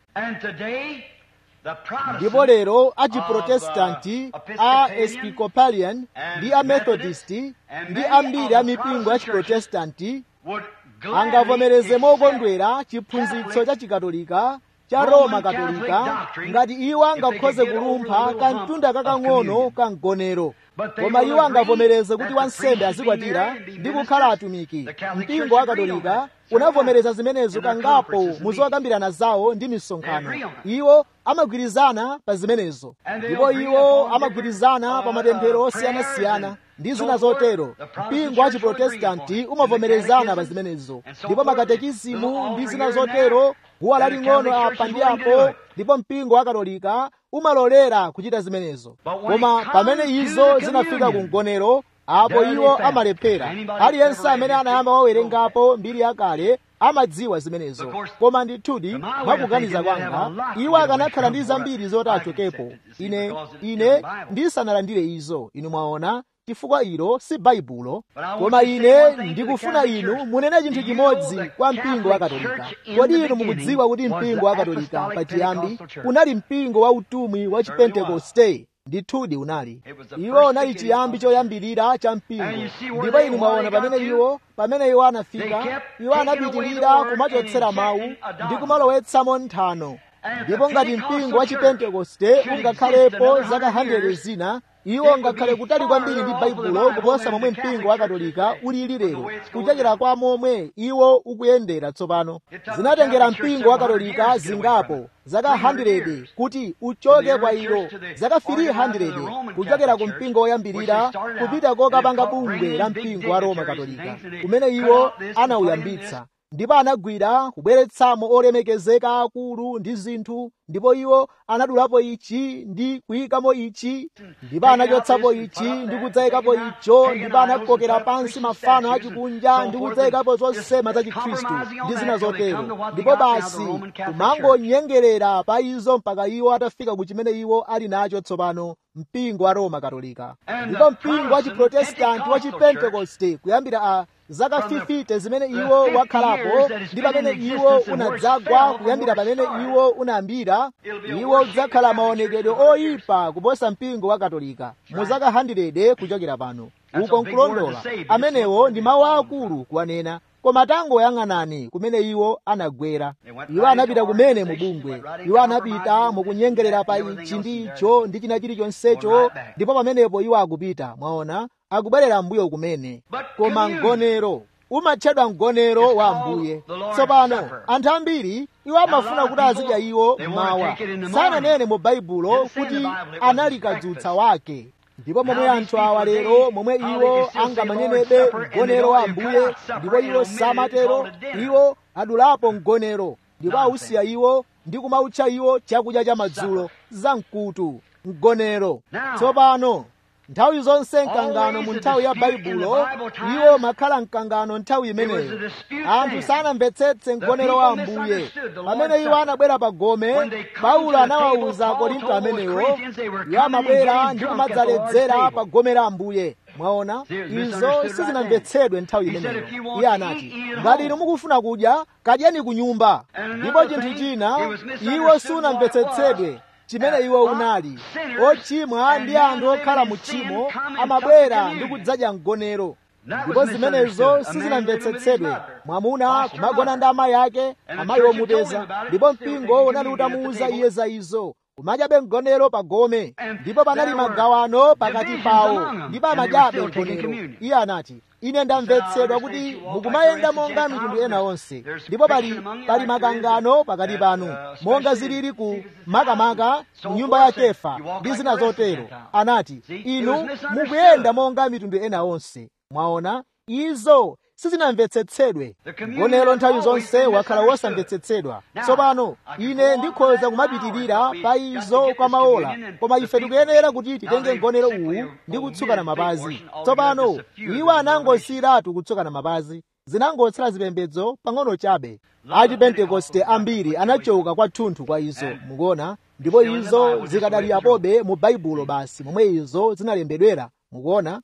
ndipo lero achiprotestanti a episcopalian ndi a methodist ndi ambiri a mipingo ya chiprotestanti angavomereze mokondwera chiphunzitso cha chikatolika cha roma katolika ngati iwo angakhoze kulumpha kamtunda kakang'ono ka mgonero koma iwo angavomereze kuti wansembe azikwatira ndi kukhala atumiki mpingo wa katolika unavomereza zimenezo kangapo muzokambirana zawo ndi misonkhano iwo amagwirizana pa zimenezo ndipo iwo amagwirizana pa mapemphero osiyanasiyana ndi zina zotero mpingo wa chiprotestanti umavomerezana pa zimenezo ndipo makatekisimu ndi zina zotero guwa laling'ono apa ndi apo ndipo mpingo wa katolika umalolera kuchita zimenezo koma pamene izo zinafika ku mgonero apo iwo amalephera aliyense amene anayamba wawerengapo mbiri yakale amadziwa zimenezo koma ndithudi mwakuganiza kwanga iwo akanakhala ndi zambiri zoti achokepo ine ine ndisanalandire izo inu mwaona chifukwa ilo si baibulo koma ine ndikufuna inu munene chinthu chimodzi kwa mpingo wa katolika kodi inu mukudziwa kuti mpingo wa katolika pachiyambi unali mpingo wa utumwi wa chipentekoste ndithudi unali iwo unali chiyambi choyambirira cha mpingo ndipo inu mwaona pamene iwo pamene iwo anafika iwo anapitirira kumachotsera mawu ndi kumalowetsamo nthano ndipo ngati mpingo wa chipentekoste ungakhalepo zaka 100 zina iwo ngakhale kutali kwambiri ndi baibulo kuposa momwe mpingo wa katolika ulili lero kuchokera kwa momwe iwo ukuyendera tsopano zinatengera mpingo wa katolika zingapo zaka 100 kuti uchoke kwa ilo zaka 300 kuchokera ku mpingo woyambirira kupita kokapanga bungwe la mpingo wa roma katolika kumene iwo anauyambitsa ndipo anagwira kubweretsamo olemekezeka akulu ndi zinthu ndipo iwo anadulapo ichi ndi kuyikamo ichi ndipo anachotsapo ichi ndi kudzayikapo icho ndipo anakokera pansi mafano achikunja ndi kudzayikapo zosema za chikhristu ndi zina zotero ndipo basi kumangonyengerera pa izo mpaka iwo atafika ku chimene iwo ali nacho tsopano mpingo wa roma katolika ndipo mpingo wa chiprotestanti wa chipentekoste kuyambira a zaka 50 zimene iwo wakhalapo ndi pamene iwo unadzagwa kuyambira pamene iwo unayambira iwo udzakhala maonekedwe oyipa kuposa mpingo wa katolika mu zaka 100 kuchokera pano uko nkulondola amenewo ndi mawu akulu kuwanena koma tangoyang'anani kumene iwo anagwera iwo anapita kumene mu bungwe iwo anapita mukunyengerera pa ichi ndi icho ndi china chilichonsecho ndipo pamenepo iwo akupita mwaona akubwerera mbuyo kumene koma mgonero umatchedwa mgonero wa ambuye tsopano anthu ambiri iwo amafuna kuti azidya iwo mawa sananene mu baibulo kuti anali kadzutsa wake ndipo momwe anthu awa lero momwe iwo angamanenebe mgonero wa ambuye ndipo iwo samatero iwo adulapo mgonero ndipo ausiya iwo ndi kumautcha iwo chakudya cha madzulo za mkutu mgonero tsopano nthawi zonse mkangano mu nthawi ya baibulo iwo makhala mkangano nthawi imeneyo anthu sanamvetsetse mgonero wa ambuye pamene iwo anabwera pa gome paulo anawawuza akorinto amenewo iwo amabwera ndi kumadzaledzera pa gome la ambuye mwaona izo sizinamvetsedwe nthawi imeneyo iye anati ngati inu mukufuna kudya kadyeni ku nyumba ndipo chinthu china iwo sunamvetsetsedwe chimene iwo unali ochimwa ndi anthu okhala mu tchimo amabwera ndi kudzadya mgonero ndipo zimenezo sizinamvetsetsedwe mwamuna kumagona ndi amayi ake amayi omupeza ndipo mpingo unali utamuwuza iye za izo kumadyabe mgonero pa gome ndipo panali magawano pakati pawo ndipo amadyabe mgonero iye anati ine ndamvetsedwa kuti mukumayenda monga mitundu ena onse ndipo pali pali makangano pakati panu monga zilili ku makamaka nyumba ya kefa ndi zina zotero anati inu mukuyenda monga mitundu ena onse mwaona izo sizinamvetsetsedwe mgonero nthawi zonse wakhala wosamvetsetsedwa tsopano ine ndikhoza kumapitirira pa izo kwa maola koma ife tikuyenera kuti titenge mgonero uwu ndi kutsukana mapazi tsopano iwo anangosiyiratu kutsukana mapazi zinangotsala zipembedzo pang'ono chabe achipentekoste ambiri anachoka kwathunthu kwa izo mukuona ndipo izo zikadali apobe mu baibulo basi momwe izo zinalembedwera mukuona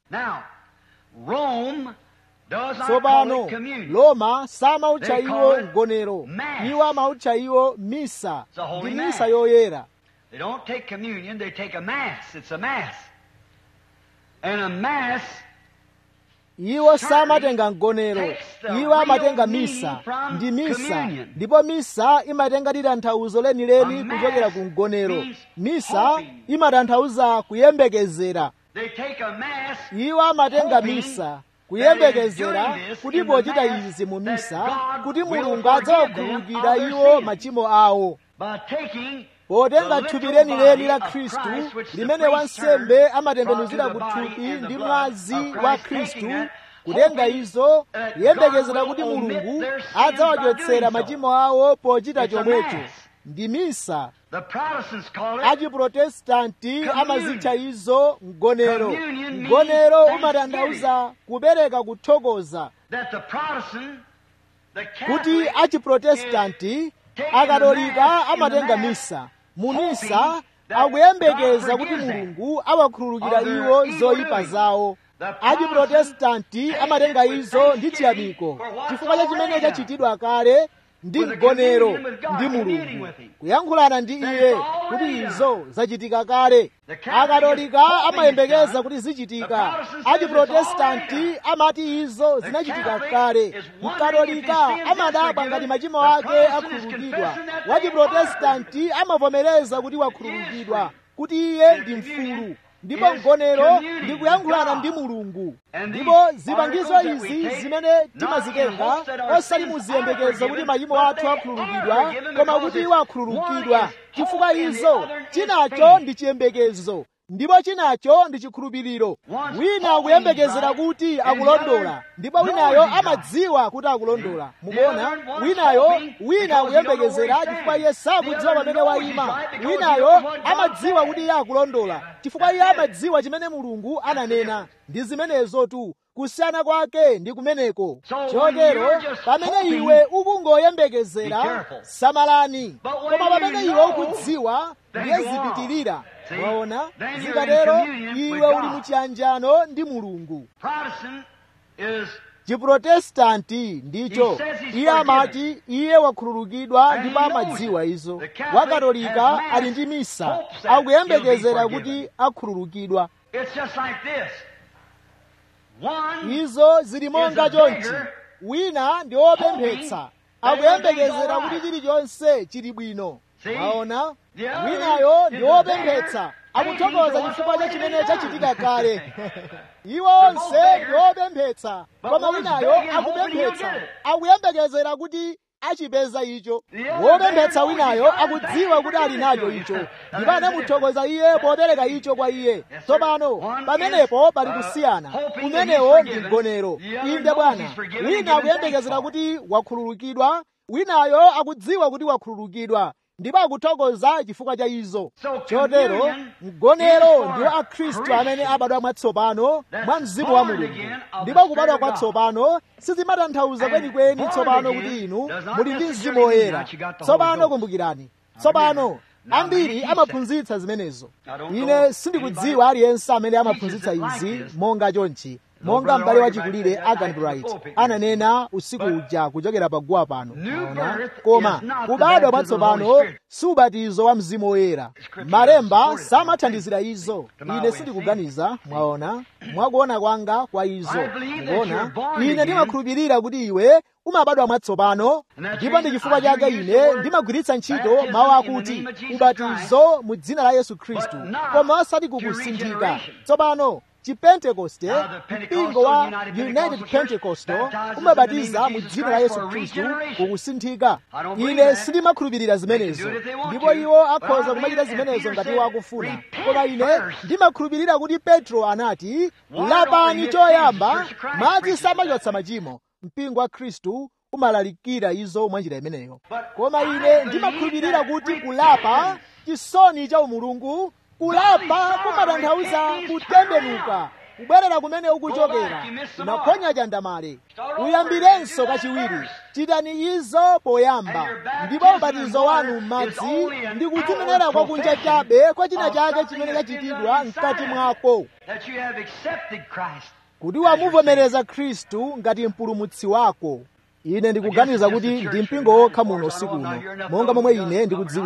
tsopano roma samautcha iwo mgonero iwo amautcha iwo misa ndi misa yoyera They don't take communion, they take a mass. It's a mass. And a mass iwo samatenga mgonero iwo amatenga misa ndi misa ndipo misa imatenga tanthauzo lenileni kuchokera ku mgonero misa imatanthauza kuyembekezera iwo amatenga misa kuyembekezera kuti pochita izi mu misa kuti mulungu adzawakhululukira iwo machimo awo potenga thupi lenileni la khristu limene wansembe amatembenuzira ku thupi ndi mwazi wa khristu kutenga izo kuyembekezera kuti mulungu adzawachotsera machimo awo pochita chomwecho ndi misa achiprotestanti amazitcha izo mgonero mgonero umatanthauza kupereka kuthokoza kuti achiprotestanti akatolika amatenga misa mu misa akuyembekeza kuti mulungu awakhululukira iwo zoyipa zawo achiprotestanti amatenga izo ndi chiyamiko chifukwa cha chimene chachitidwa kale ndi mgonero ndi mulungu kuyankhulana ndi iye kuti izo zachitika kale akatolika amayembekeza kuti zichitika achiprotestanti amati izo zinachitika kale mkatolika amadabwa ngati machimo ake akhululukidwa wachiprotestanti amavomereza kuti wakhululukidwa kuti iye ndi mfulu ndipo mgonero ndi kuyankhulana ndi mulungu ndipo zipangizo izi zimene timazitenga osati muziyembekeza kuti machimo athu akhululukidwa koma kuti iwo akhululukidwa chifukwa izo chinacho ndi chiyembekezo ndipo chinacho ndi chikhulupiriro wina akuyembekezera kuti akulondola ndipo winayo amadziwa kuti akulondola mukuona winayo wina akuyembekezera chifukwa iye sakudziwa pamene wayima winayo amadziwa kuti iye akulondola chifukwa iye amadziwa chimene mulungu ananena ndi zimenezo tu kusiyana kwake ndi kumeneko chotero pamene iwe ukungoyembekezera samalani koma pamene iwe ukudziwa ndiye zipitirira waona zikatero iwe uli muchiyanjano ndi mulungu chiprotestanti ndicho iye amati iye wakhululukidwa ndipo amadziwa izo wakatolika ali ndi misa akuyembekezera kuti akhululukidwa izo zili monga chonchi wina ndi wopemphetsa akuyembekezera kuti chilichonse chili bwino waona winayo ndi wopemphetsa akuthokoza chifukwa cha chimene chachitika kale iwo onse ndi wopemphetsa koma winayo akupemphetsa akuyembekezera kuti achipeza icho wopemphetsa winayo akudziwa kuti ali nacho icho ndipo anamuthokoza iye popereka icho kwa iye tsopano pamenepo pali kusiyana kumenewo ndi mgonero inde bwana wina akuyembekezera kuti wakhululukidwa winayo akudziwa kuti wakhululukidwa ndipo akuthokoza chifukwa cha izo chotero mgonero ndiwo akhristu amene abadwa mwatsopano mwa mzimu wa mulungu ndipo kubadwa kwatsopano sizimatanthauza kwenikweni tsopano kuti inu muli ndi mzimu woyera tsopano kumbukirani tsopano ambiri amaphunzitsa zimenezo ine sindikudziwa aliyense amene amaphunzitsa izi monga chonchi monga m'bale wachikulire agan bright ananena usiku uja kuchokera paguwa pano ona koma kubadwa kwatsopano si ubatizo wa mzimu woyera malemba samathandizira izo ine sindikuganiza mwaona mwakuona kwanga kwa izo mukuona ine ndimakhulupirira kuti iwe umabadwa mwatsopano ndipo ndi chifukwa chake ine ndimagwiritsa ntchito mawu akuti ubatizo mu dzina la yesu khristu koma osati kukusinthika tsopano chipentekoste mpingo wa united pentecostal umabatiza mu dzina la yesu khristu kukusinthika ine sindimakhulupirira zimenezo ndipo iwo akhoza kumachita zimenezo ngati iwo akufuna koma ine ndimakhulupirira kuti petro anati lapani choyamba madzi samachotsa machimo mpingo wa khristu umalalikira izo mwa njira imeneyo koma ine ndimakhulupirira kuti kulapa chisoni cha umulungu kulapa kumatanthauza kutembenuka kubwerera kumene ukuchokera unaphonya chandamale uyambirenso kachiwiri chitani izo poyamba ndipo ubatizo wanu m'madzi ndi kudzimenera kwakunja chabe kwa china chake chimene chachitidwa mkati mwako kuti wamuvomereza khristu ngati mpulumutsi wako ine ndikuganiza kuti ndi mpingo wokha muno usiku uno monga momwe ine ndikudziwira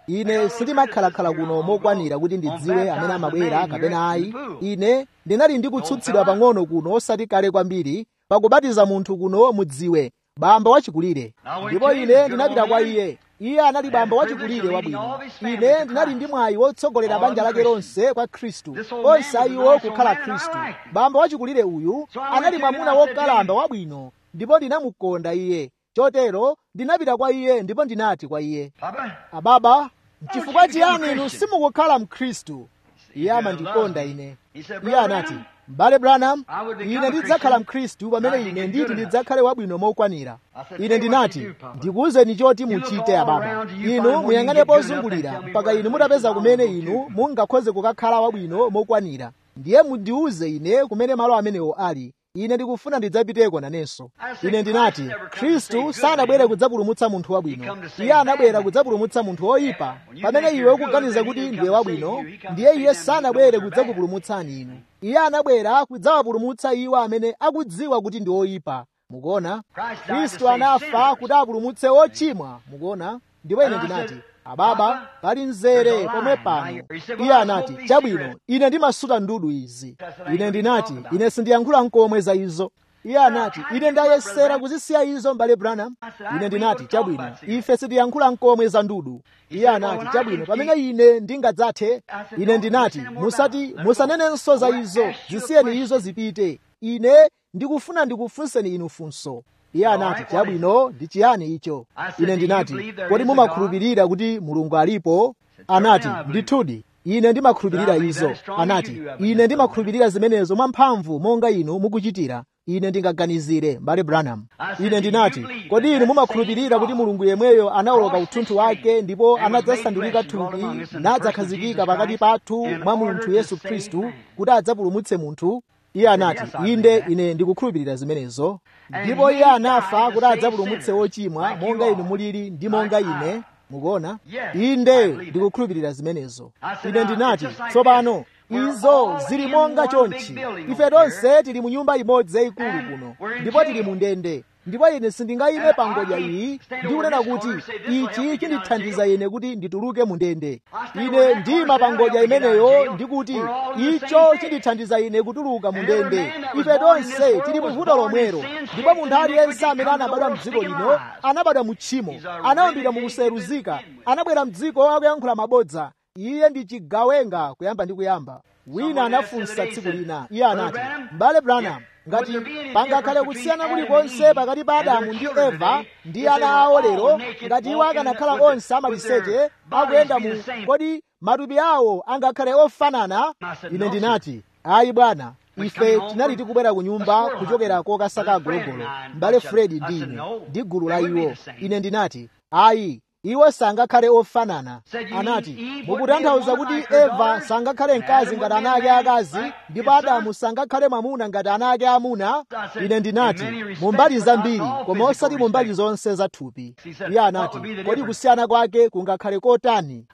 ine sindimakhalakhala kuno mokwanira kuti ndidziwe amene amabwera kapena ayi ine ndinali ndi kutsutsidwa pang'ono kuno osati kale kwambiri pakubatiza munthu kuno mudziwe bamba wachikulire ndipo ine ndinapita kwa iye iye anali bamba wachikulire wabwino ine ndinali ndi mwayi wotsogolera banja lake lonse kwa khristu onse ayiwo kukhala khristu bamba wachikulire uyu anali mwamuna wokalamba wabwino ndipo ndinamukonda iye chotero ndinapita kwa iye ndipo ndinati kwa iye ababa chifukwa chiyani inu simukukhala mkhristu iye amandikonda ine iye anati m'bale branham ine ndidzakhala mkhristu pamene ine nditi ndidzakhale wabwino mokwanira ine ndinati ndikuwuzeni choti muchite ababa inu muyang'ane pozungulira mpaka inu mutapeza kumene inu mungakhoze kukakhala wabwino mokwanira ndiye mundiwuze ine kumene malo amenewo ali ine ndikufuna ndidzapiteko nanenso ine ndinati khristu sanabwere kudzapulumutsa munthu wabwino iye anabwera kudzapulumutsa munthu woyipa pamene iwe ukuganiza kuti ndiye wabwino ndiye iye sanabwere kudzakupulumutsani inu iye anabwera kudzawapulumutsa iwo amene akudziwa kuti ndi oyipa mukuona khristu anafa kuti apulumutse ochimwa mukuona ndipo ine ndinati ababa pali mzere pomwe pano iye anati chabwino ine ndimasuta ndudu izi ine ndinati ine sindiyankhula nkomwe za izo iye anati ine ndayesera kuzisiya izo m'bale branham ine ndinati chabwino ife sitiyankhula nkomwe za ndudu iye anati chabwino pamene ine ndingadzathe ine ndinati musati musanenenso za izo zisiyeni izo zipite ine ndikufuna ndikufunseni inu funso iye anati chabwino ndi chiyani icho ine ndinati kodi mumakhulupirira kuti mulungu alipo anati ndithudi ine ndimakhulupirira izo anati ine ndimakhulupirira zimenezo mwamphamvu monga inu mukuchitira ine ndingaganizire mbale branham ine ndinati kodi inu mumakhulupirira kuti mulungu yemweyo anawoloka uthunthu wake ndipo anadzasandulika thupi nadzakhazikika pakati pathu mwa munthu yesu khristu kuti adzapulumutse munthu iye anati inde ine ndikukhulupirira zimenezo ndipo iye anafa kuti adzapulumutse wochimwa monga inu mulili ndi monga ine mukuona inde ndikukhulupirira zimenezo ine ndinati tsopano izo zili monga chonchi ife tonse tili mu nyumba imodzi yayikulu kuno ndipo tili mu ndende ndipo ine sindingayime pa ngodya iyi ndikunena kuti ichi chindithandiza ine kuti ndituluke mu ndende ine ndima pa ngodya imeneyo ndikuti icho chindithandiza ine kutuluka mu ndende ife tonse tili mu vuto lomwero ndipo munthu aliyense amene anabadwa mdziko lino anabadwa mu tchimo anawumbidwa mu kuseruzika anabwera mdziko akuyankhula mabodza iye ndi chigawenga kuyamba ndi kuyamba wina anafunsa tsiku lina iye anati m'bale branham ngati pangakhale kusiyana kulikonse pakati pa adamu ndi eva ndi ana awo lero ngati iwo akanakhala onse amaliseche akuyenda mu kodi matupi awo angakhale ofanana ine ndinati ayi bwana ife tinali tikubwera ku nyumba kuchokera kokasaka agologolo m'bale fredi ndi ine ndi gulu la iwo ine ndinati ayi iwo sangakhale ofanana anati mukutanthauza kuti eva sangakhale mkazi ngati ana ake akazi ndipo adamu sangakhale mwamuna ngati ana ake amuna ine ndinati mumbali zambiri koma osati mumbali zonse za thupi iye anati kodi kusiyana kwake kungakhale kotani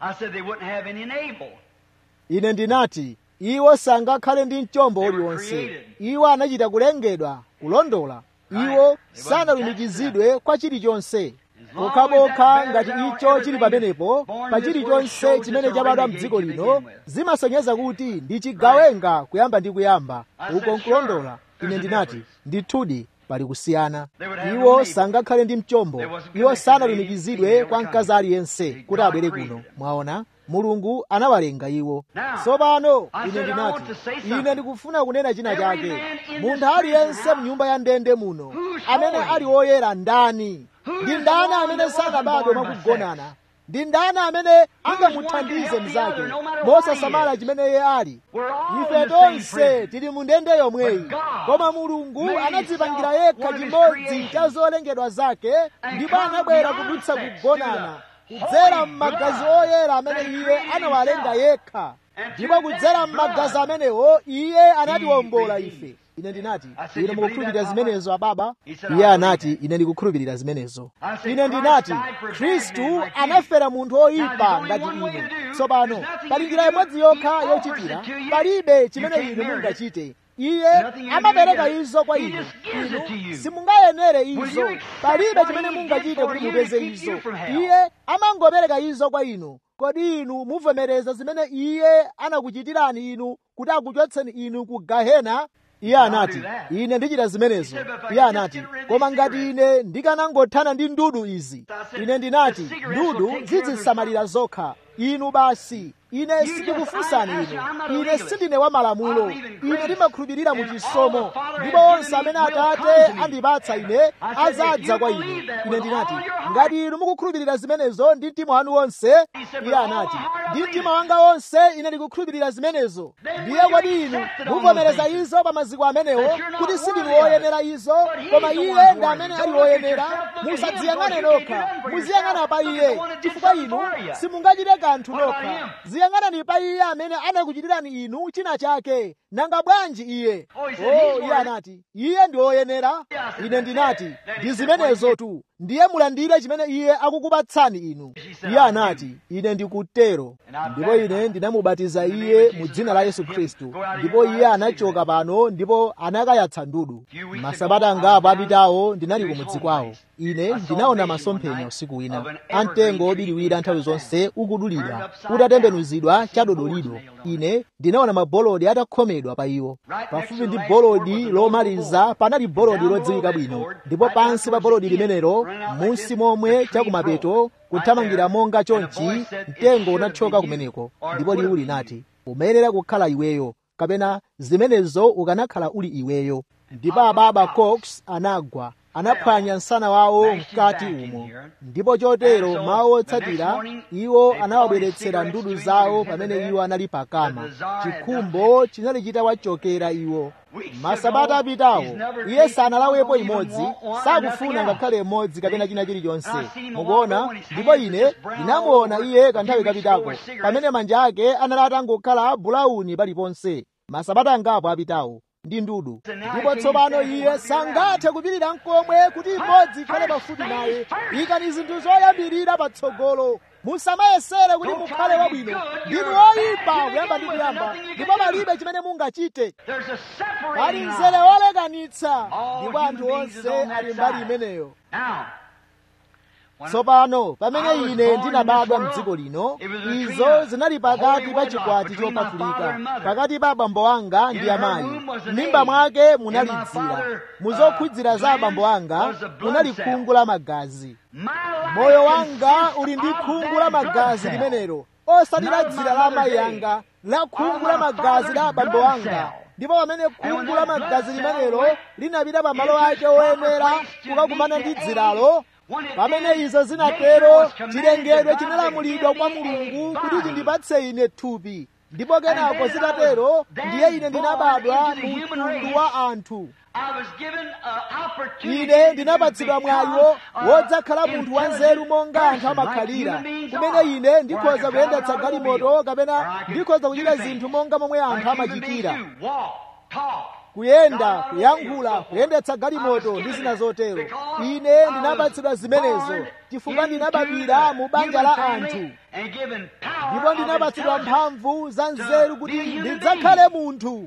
ine ndinati iwo sangakhale ndi mchombo uliwonse iwo anachita kulengedwa kulondola iwo sanalumikizidwe kwa chilichonse pokhapokha ngati icho chili pamenepo pa chilichonse chimene chabadwa mdziko lino zimasonyeza kuti ndi chigawenga kuyamba ndi kuyamba uko nkulondola ine ndinati ndithudi pali kusiyana iwo sangakhale ndi mchombo iwo sanalumikizidwe kwa mkazi aliyense kuti abwere kuno mwaona mulungu anawalenga iwo tsopano ine ndinati ine ndikufuna kunena china chake munthu aliyense mnyumba ya ndende muno amene ali woyera ndani ndi ndani amene sanabadwe mwakugonana ndi ndani amene angamuthandize mnzake mosasamala chimene iye ali ife tonse tili mu ndende yomweyi koma mulungu anadzipangira yekha chimodzi cha zolengedwa zake ndipo anabwera kudutsa kugonana kudzera m'magazi oyera amene iye anawalenga yekha ndipo kudzera m'magazi amenewo iye anatiwombola ife ine ndinati ine mukukhulupirira zimenezo ababa iye anati ine ndikukhulupirira zimenezo ine ndinati khristu anafera munthu oyipa ngati ine tsopano pali njira imodzi yokha yochitira palibe chimene inu mungachite iye Nothing you amapereka do, izo kwa he inu just gives it to inu you. simungayenere Will izo you accept palibe what chimene he mungachite did for kuti you to mupeze keep izo you from hell? iye amangopereka izo kwa inu kodi inu muvomereza zimene iye anakuchitirani inu kuti akuchotseni inu ku gahena iye anati ine ndichita zimenezo iye anati koma ngati ine ndikanangothana ndi ndudu izi ine ndinati ndudu zidzisamalira zokha inu basi ine sindikufunsani inu ine sindine wa malamulo ine ndimakhulupirira mu chisomo ndipo onse amene atate andipatsa ine azadza kwa ine ine ndinati ngati inu mukukhulupirira zimenezo ndi mtima wanu wonse iye anati ndi mtima wanga wonse ine ndikukhulupirira zimenezo ndiye kodi inu muvomereza izo pa maziko amenewo kuti sindinu woyenera izo koma iye ndi amene ali woyenera musadziyang'ane nokha muziyang'ana pa iye chifukwa inu simungachite kanthu nokha ziyang'anani pa iye amene anakuchitirani inu china chake nanga bwanji iye oh iye anati iye ndi woyenera ine ndinati ndi zimenezo tu ndiye mulandire chimene iye akukupatsani inu iye anati ine ndikutero ndipo ine ndinamubatiza iye mu dzina la yesu khristu ndipo iye anachoka pano ndipo anakayatsa ndudu masabata angapo apitawo ndinali kumudzi kwawo ine ndinaona masomphenya usiku wina amtengo obiriwira nthawi zonse ukudulidwa utatembenuzidwa chadodolido ine ndinaona mabolodi atakhomedwa pa iwo pafupi ndi bolodi lomaliza panali bolodi lodziwika bwino ndipo pansi pa bolodi limenelo munsi momwe chakumapeto kuthamangira monga chonchi mtengo unathyoka kumeneko ndipo liwu linati umayenera kukhala iweyo kapena zimenezo ukanakhala uli iweyo ndipo ababa cox anagwa anaphwanya msana wawo mkati umo ndipo chotero mawu otsatira iwo anawabweretsera ndudu zawo pamene iwo anali pakama chikhumbo chinali chitawachokera iwo masabata apitawo iye sanalawepo imodzi sakufuna ngakhale imodzi kapena china chilichonse mukuona ndipo ine ndinamuona iye kanthawi kapitako pamene manja ake anali atangokhala bulawuni paliponse masabata angapo apitawo ndi ndudu ndipo tsopano iye sangathe kupirira mkomwe kuti imodzi ikhale pafupi naye ikani zinthu zoyambirira patsogolo musamayesere kuti mukhale wabwino ndinu oyipa kuyamba ndi kuyamba ndipo palibe chimene mungachite pali mzere wolekanitsa ndipo anthu onse ali mbali imeneyo tsopano pamene ine ndinabadwa mdziko lino izo zinali pakati pa chikwati chopatulika pakati pa abambo anga ndi amayi m'mimba mwake munali dzira muzokhudzira za abambo anga munali khungu la magazi moyo wanga uli ndi khungu la magazi limenelo osati la dzira la amayi anga la khungu la magazi la abambo anga ndipo pamene khungu la magazi limenelo linapita pa malo ake oyenera kukakumana ndi dziralo pamene izo zinatero chilengedwe chinalamulidwa kwa mulungu kuti chindipatse ine thupi ndipo kenako zitatero ndiye ine ndinabadwa mu mtundu wa anthu ine ndinapatsidwa mwayiwo wodzakhala munthu wanzeru monga anthu amakhalira kumene ine ndikhoza kuyendetsa galimoto kapena ndikhoza kuchita zinthu monga momwe anthu amachitira kuyenda kuyankhula kuyendetsa galimoto ndi zina zotero ine ndinapatsidwa zimenezo chifukwa ndinabadwira mu banja la anthu ndipo ndinapatsidwa mphamvu za nzeru kuti ndidzakhale munthu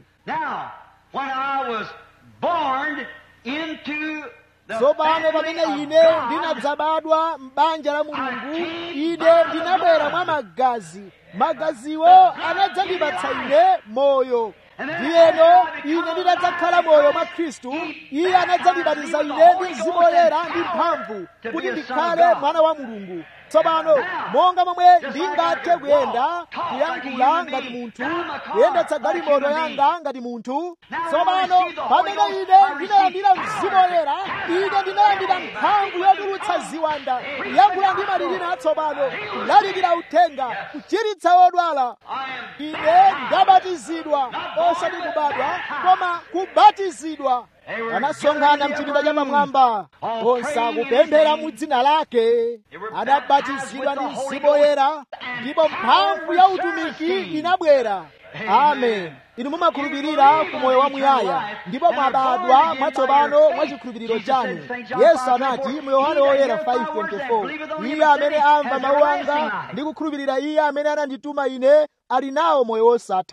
tsopano pamene ine ndinadzabadwa m'banja la mulungu ine ndinabwera mwa magazi magaziwo anadzandipatsa ine moyo ndiyeno ine ndinadzakhala moyo mwa khristu iye anadzandibatiza ine ndi mzimu woyera ndi mphamvu kuti ndikhale mwana wa mulungu tsopano monga momwe ndingathe kuyenda kuyankhula ngati munthu kuyendetsa galimoto yanga ngati munthu tsopano pamene ine ndinalandira mzimu woyera ine ndinalandira mphamvu yotulutsa ziwanda kuyankhula ndi malilime atsopano kulalikira uthenga kuchiritsa wodwala ine ndabatizidwa osati kubadwa koma kubatizidwa anasonkhana mchipinda cha pamwamba onse akupemphera mu dzina lake adabatizidwa ndi mzimu woyera ndipo mphamvu ya utumiki inabwera amen inu mumakhulupirira ku moyo wamuyaya ndipo mwabadwa mwatsopano mwa chikhulupiriro chanu yesu anati mu yohane woyera 5:24 iye amene amva mawu anga ndi kukhulupirira iye amene anandituma ine ali nawo moyo wosatha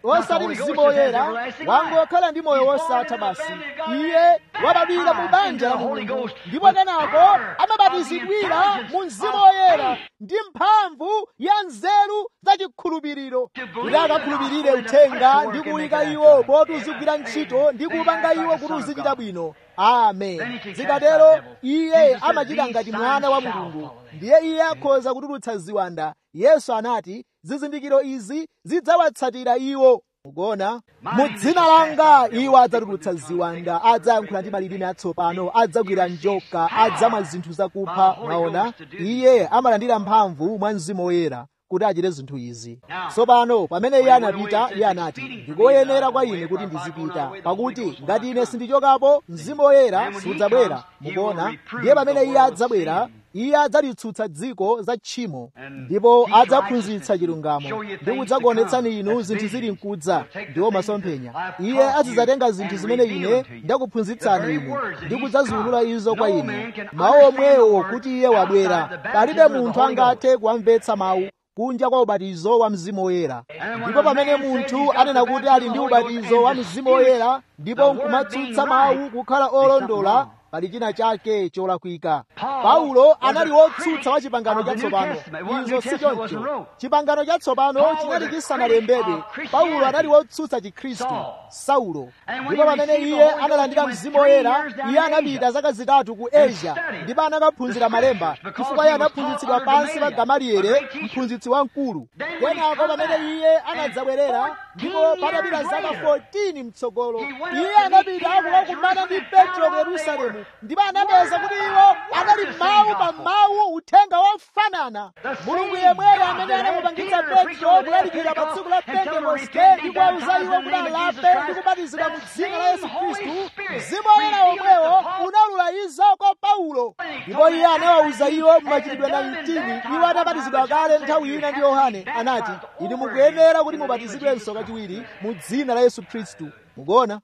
osati mzimu woyera wangokhala ndi moyo wosatha basi iye wabadwira mu banja la mulungu ndipo kenako amabatizidwira mu mzimu woyera ndi mphamvu ya nzeru zachikhulupiriro kuti akakhulupirire uthenga ndi kuyika iwo poti uzigwira ntchito ndi kupanga iwo kuti uzichita bwino amen zikatero iye amachita ngati mwana wa mulungu ndiye iye akhoza kutulutsa ziwanda yesu anati zizindikiro izi zidzawatsatira iwo mukuona mu dzina langa iwo adzatulutsa ziwanda adzayankhula ndi malilime atsopano adzagwira njoka adzamwa zinthu zakupha mwaona iye amalandira mphamvu mwa mzimu woyera kuti achite zinthu izi tsopano pamene iye anapita iye anati ndikoyenera kwa ine kuti ndizipita pakuti ngati ine sindichokapo mzimu woyera sudzabwera mukuona ndiye pamene iye adzabwera iye adzalitsutsa dziko za tchimo ndipo adzaphunzitsa chilungamo ndi kudzakuonetsani inu zinthu zili mkudza ndiwo masomphenya iye azidzatenga zinthu zimene ine ndakuphunzitsani inu ndi kudzaziwulula izo kwa ine mawu omwewo kuti iye wabwera palibe munthu angathe kuwamvetsa mawu kunja kwa ubatizo wa mzimu woyera ndipo pamene munthu anena kuti ali ndi ubatizo wa mzimu woyera ndipo nkumatsutsa mawu kukhala olondola pali china chake cholakwika paulo anali wotsutsa wa chipangano chatsopano izo si choncho chipangano chatsopano chinali chisanalembedwe paulo anali wotsutsa chikhristu saulo ndipo pamene iye analandira mzimu woyera iye anapita zaka zitatu ku asia ndipo anakaphunzira malemba chifukwa iye anaphunzitsidwa pansi pa gamaliere mphunzitsi wamkulu kenako pamene iye anadzabwerera ndipo patapita zaka 14 mtsogolo iye anapita kukakumana ndi petro ku yerusalemu ndipo anapeza kuti iwo anali mawu pa mawu uthenga wofanana mulungu yemweyo amene anamupangitsa petro kulalikira pa tsiku la pentekoste ndi kuwauza iwo kuti alape ndi kubatizidwa mu dzina la yesu khristu mzimu woyera womwewo unawulula izo kwa paulo ndipo iye anawawuza iwo mumachitidwe 19 iwo atabatizidwa kale nthawi ina ndi yohane anati inu mukuyenera kuti mubatizidwenso kachiwiri mu dzina la yesu khristu mukuona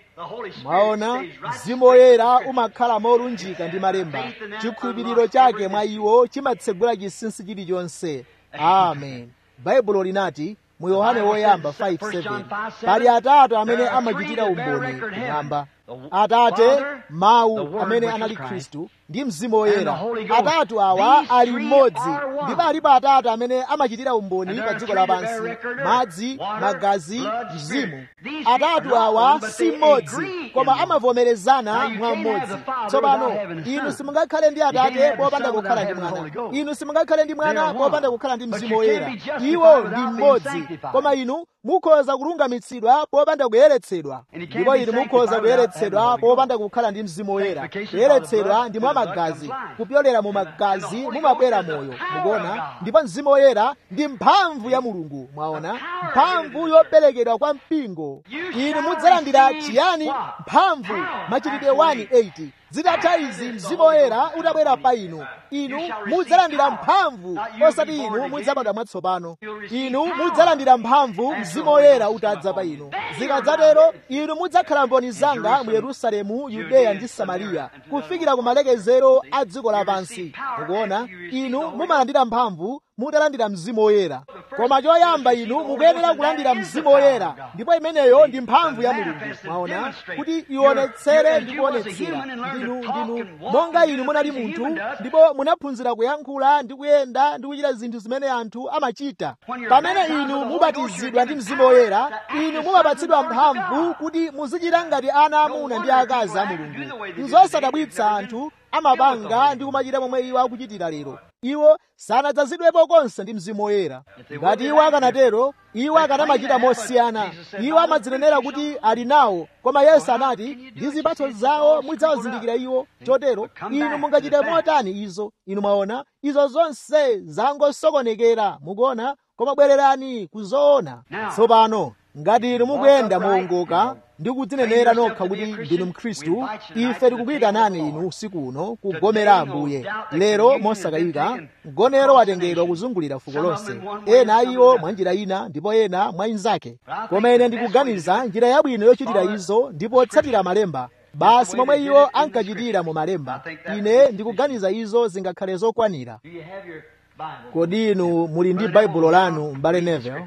mwaona mzimu woyera umakhala molunjika ndi malemba chikhulupiriro chake mwa iwo chimatsegula chinsinsi chilichonse amen baibulo linati mu yohane woyamba 5:7 pali atatu amene amachitira umboni kumwamba atate mawu amene anali khristu ndi mzimu woyera atatu awa ali mmodzi ndipo alipo atatu amene amachitira umboni pa dziko lapansi madzi magazi mzimu atatu awa si mmodzi koma amavomerezana mwa mmodzi tsopano inu simungakhale ndi atate popanda kukhala ndi mwana inu simungakhale ndi mwana popanda kukhala ndi mzimu woyera iwo ndi mmodzi koma inu mukhoza kulungamitsidwa popanda kuyeretsedwa ndipo inu mukhoza kuyeretsedwa popanda kukhala ndi mzimu woyera kuyeretsedwa ndi mwa magazi kupyolera mu magazi mumabwera moyo mukuona ndipo mzimu woyera ndi mphamvu ya mulungu mwaona mphamvu yoperekedwa kwa mpingo inu mudzalandira chiyani mphamvu machitidwe 1:8 zitatha izi mzimu woyera utabwera pa inu inu mudzalandira mphamvu osati inu mudzabadwa mwatsopano inu mudzalandira mphamvu mzimu woyera utadza pa inu zikadzatero inu mudzakhala mboni zanga mu yerusalemu yudeya ndi samariya kufikira ku malekezero a dziko lapansi mukuona inu mumalandira mphamvu mutalandira mzimu woyera koma choyamba inu mukuyenera kulandira mzimu woyera ndipo imeneyo ndi mphamvu ya mulungu mwaona kuti ionetsere ndi kuonetsera ndinu ndinu monga inu munali munthu ndipo munaphunzira kuyankhula ndi kuyenda ndi kuchita zinthu zimene anthu amachita pamene inu mubatizidwa ndi mzimu woyera inu mumapatsidwa mphamvu kuti muzichita ngati ana amuna ndi akazi a mulungu nzosadabwitsa anthu amapanga ndi kumachita momwe iwo akuchitira lero iwo sanadzazidwepo konse ndi mzimu woyera ngati iwo akanatero iwo akanamachita mosiyana iwo amadzinenera kuti ali nawo koma yesu anati ndi zipatso zawo mudzawazindikira iwo chotero inu mungachite motani izo inu mwaona izo zonse zangosokonekera mukuona koma bwererani kuzoona tsopano ngati inu mukuyenda mowongoka ndi kudzinenera nokha kuti ndinu mkhristu ife tikukuyitanani inu usiku uno kugomera ambuye lero mosakayika mgonero watengedwa kuzungulira fuko lonse ena a iwo mwa njira ina ndipo ena mwa inzake koma ine ndikuganiza njira yabwino yochitira izo ndipo otsatira malemba basi momwe iwo ankachitira mu malemba ine ndikuganiza izo zingakhale zokwanira kodi inu muli ndi baibulo lanu m'bale neville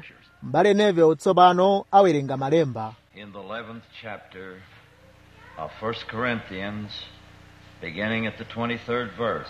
m'bale neville tsopano awerenga malemba in the 11th chapter of 1 Corinthians, beginning at the 23rd verse.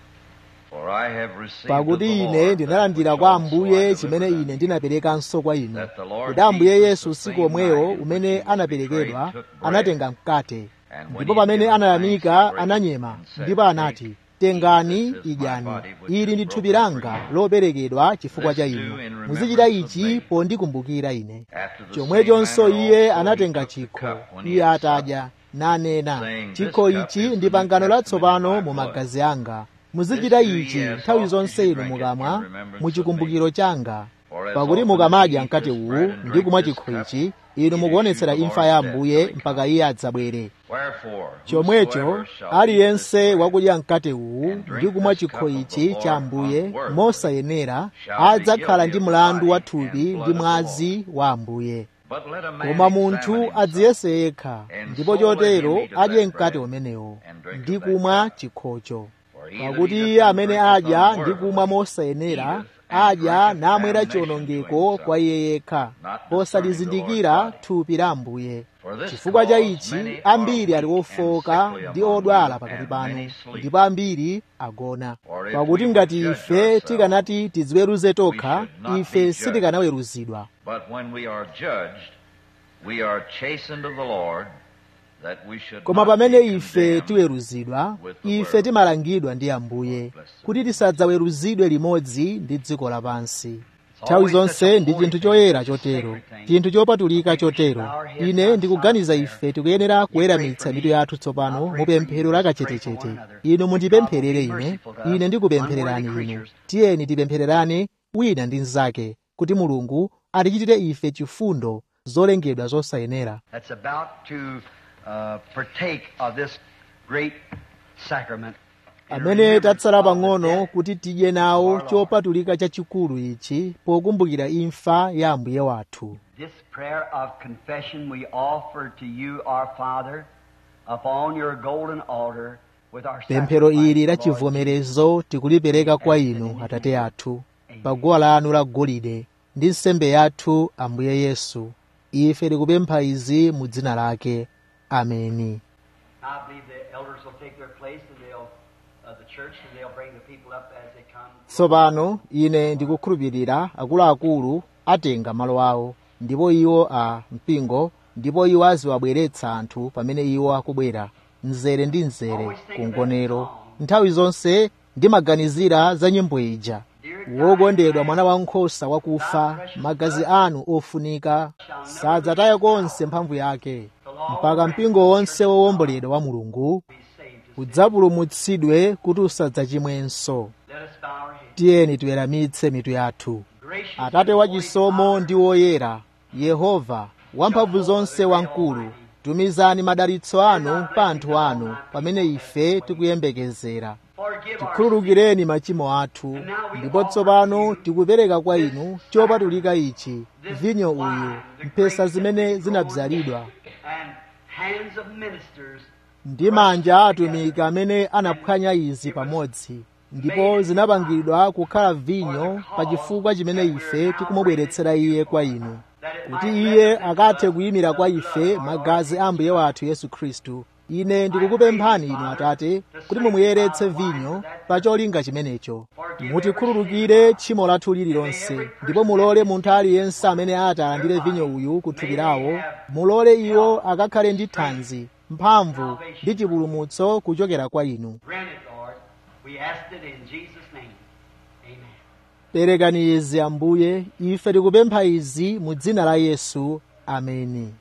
For I have received of pakuti the ine Lord ndinalandira that kwa which also ambuye I chimene delivered ine unto ndinaperekanso kwa inu that the Lord kuti ambuye Jesus, yesu the usiku same omwewo night in umene which he was anaperekedwa betrayed, took bread. anatenga mkate And when ndipo he had pamene given anayamika thanks, he brake ananyema and said, ndipo anati Take, tengani eat, this is my idyani body which ili is ndi thupi broken for langa you. loperekedwa chifukwa This cha do inu in remembrance muzichita of ichi me. pondikumbukira ine After the chomwechonso same manner iye also he anatenga took the chikho cup when he iye had atadya nanena saying, chikho "This cup ichi is ndi the New pangano Testament latsopano in my mu blood. magazi anga muzichita This do ye ichi as nthawi oft as zonse you inu drink it in mukamwa remembrance mu of chikumbukiro changa For as pakuti often mukamadya as ye eat mkate this uwu bread and ndi drink kumwa this chikho cup, ichi you inu do mukuonetsera shew the imfa Lord's ya death ambuye till he mpaka come. iye adzabwere Wherefore, chomwecho whosoever shall eat aliyense this bread wakudya mkate uwu and drink ndi kumwa this chikho cup of the ichi cha Lord ambuye unworthily mosayenera shall be adzakhala guilty ndi of the mlandu wa body and thupi blood ndi of the mwazi wa ambuye But let a man koma examine munthu himself, adziyese yekha and ndipo so let chotero him eat of adye that mkate bread umenewo and drink ndi of that kumwa cup. chikhocho For he that pakuti eateth iye and amene drinketh adya ndi kumwa unworthily mosayenera eateth and adya drinketh namwera damnation to chiwonongeko himself, kwa iye yekha not discerning the posalizindikira Lord's body. thupi la ambuye For this chifukwa cha cause ichi many are ambiri ali weak and ofoka sickly ndi among odwala you, pakati and panu many sleep. ndipo ambiri agona For if pakuti we ngati would judge ife ourselves, tikanati tidziweruze tokha should not be ife judged. sitikanaweruzidwa But when we are judged, we are chastened of the Lord, that we should koma not pamene be ife condemned tiweruzidwa with the ife world. timalangidwa ndi ambuye kuti tisadzaweruzidwe limodzi ndi dziko lapansi nthawi zonse ndi chinthu choyera chotero chinthu chopatulika chotero ine ndikuganiza ife tikuyenera kuweramitsa mitu yathu tsopano mu pemphero lakachetechete inu mundipempherere ine ine ndikupemphererani inu tiyeni tipemphererane wina ndi mnzake kuti mulungu atichitire ife chifundo zolengedwa zosayenera that's about to uh, partake of this great sacrament. in amene remembrance tatsala of the pang'ono death kuti tidye nawo of our Lord. chopatulika chachikulu ichi pokumbukira imfa ya ambuye wathu This prayer of confession we offer to you, our Father, upon your golden altar with our pemphero ili sacrifice, la Lord chivomerezo tikulipereka kwa inu atate athu pa guwa lanu la golide ndi nsembe yathu ambuye yesu ife tikupempha izi mu dzina lake ameni I believe the elders will take their place and they'll, uh, the church, and they'll bring the people up as they come. tsopano ine ndikukhulupirira akuluakulu atenga malo awo ndipo iwo a mpingo ndipo iwo aziwabweretsa anthu pamene iwo akubwera mzere ndi mzere ku ngonero nthawi zonse ndimaganizira za nyimbo ija wokondedwa mwana wankhosa wakufa magazi anu ofunika sadzataya konse mphamvu yake mpaka mpingo wonse wowomboledwa wa mulungu Be saved. udzapulumutsidwe kuti usadzachimwenso Let us bow our heads. tiyeni tiweramitse mitu yathu Gracious atate and holy wachisomo Father, ndi woyera yehova wamphamvu zonse wamkulu tumizani madalitso anu pa anthu anu pamene ife tikuyembekezera forgive our tikhululukireni machimo athu ndipo tsopano tikupereka kwa inu chopatulika ichi vinyo uyu mphesa zimene zinabzalidwa and hands of ministers ndi manja a atumiki amene anaphwanya izi pamodzi ndipo zinapangidwa kukhala vinyo pa chifukwa chimene ife tikumubweretsera iye kwa inu kuti iye akathe kuyimira kwa ife magazi a mbuye wathu yesu khristu ine ndikukupemphani inu atate kuti mumuyeretse vinyo pa cholinga chimenecho mutikhululukire tchimo lathu lililonse ndipo mulole munthu aliyense amene ati alandire vinyo uyu ku thupi lawo mulole iwo akakhale ndi thanzi mphamvu ndi chipulumutso kuchokera kwa inu Grant it, Lord. We ask it in Jesus' name. Amen. perekani izi ambuye ife tikupempha izi mu dzina la yesu ameni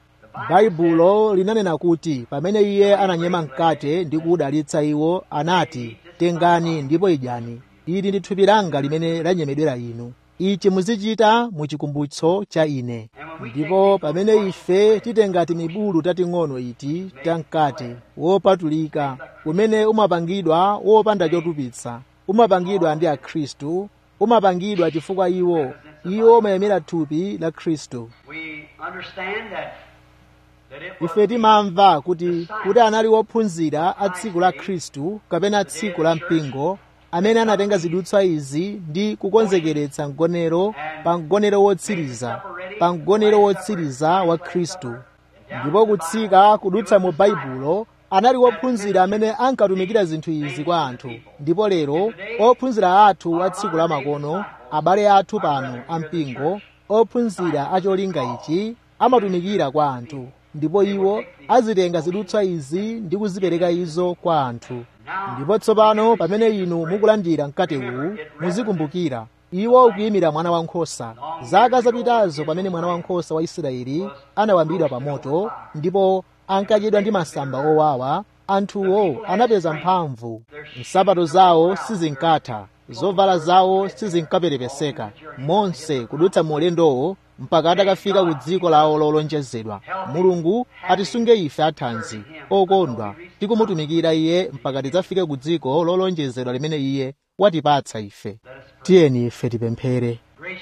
baibulo linanena kuti pamene iye ananyema mkate ndi kuwudalitsa iwo anati tengani ndipo idyani ili ndi thupi langa limene lanyemedwera inu ichi muzichita mu chikumbutso cha ine ndipo pamene ife titenga timibulu tating'ono iti tamkate wopatulika umene umapangidwa wopanda chotupitsa umapangidwa ndi akhristu umapangidwa chifukwa iwo iwo umayimira thupi la khristu We understand that, that it was ife timamva kuti kuti anali wophunzira a tsiku la khristu kapena tsiku la mpingo amene anatenga zidutswa izi ndi kukonzekeretsa mgonero pa mgonero wotsiriza pa mgonero wotsiriza wa khristu ndipo kutsika kudutsa mu baibulo anali wophunzira amene ankatumikira zinthu izi kwa anthu ndipo lero ophunzira athu a tsiku lamakono abale athu pano ampingo ophunzira acholinga ichi amatumikira kwa anthu ndipo iwo azitenga zidutswa izi ndi kuzipereka izo kwa anthu ndipo tsopano pamene inu mukulandira mkate uwu muzikumbukira iwo ukuyimira mwana wankhosa zaka zapitazo pamene mwana wankhosa wa israeli anawambidwa pa moto ndipo ankadyedwa ndi masamba owawa anthuwo anapeza mphamvu nsapato zawo sizinkatha zovala zawo sizinkaperepeseka monse kudutsa mu ulendowo mpaka atakafika ku dziko lawo lolonjezedwa mulungu atisunge ife athanzi okondwa tikumutumikira iye mpaka tidzafike ku dziko lolonjezedwa limene iye watipatsa ife tiyeni ife tipemphere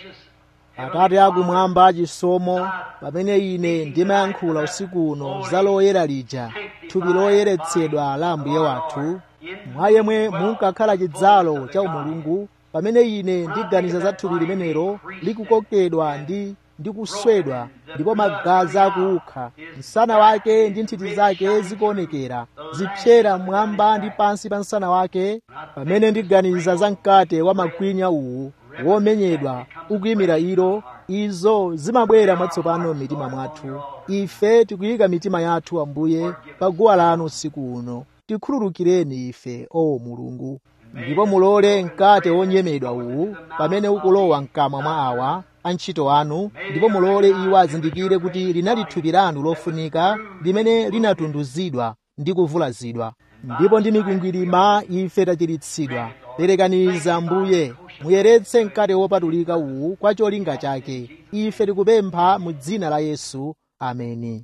atate akumwamba chisomo pamene ine ndimayankhula usiku uno za loyera lija thupi loyeretsedwa la ambuye wathu mwa yemwe munkakhala chidzalo cha umulungu pamene ine ndiganiza za thupi limenelo likukokedwa ndi ndi kuswedwa ndipo magazi akuukha msana wake ndi nthiti zake zikuonekera zipyera mmwamba ndi pansi pa msana wake pamene ndiganiza za mkate wa magwinya uwu womenyedwa ukuyimira ilo izo zimabwera mwatsopano m'mitima mwathu ife tikuyika mitima yathu ambuye pa guwa lanu usiku uno tikhululukireni ife o mulungu ndipo mulole mkate wonyemedwa uwu pamene ukulowa mkamwa mwa awa antchito anu ndipo mulole iwo azindikire kuti linali thupi lanu lofunika limene linatunduzidwa ndi kuvulazidwa ndipo ndi mikwingwirima ife tachiritsidwa perekaniza mbuye muyeretse mkate wopatulika uwu kwa cholinga chake ife tikupempha mu dzina la yesu ameni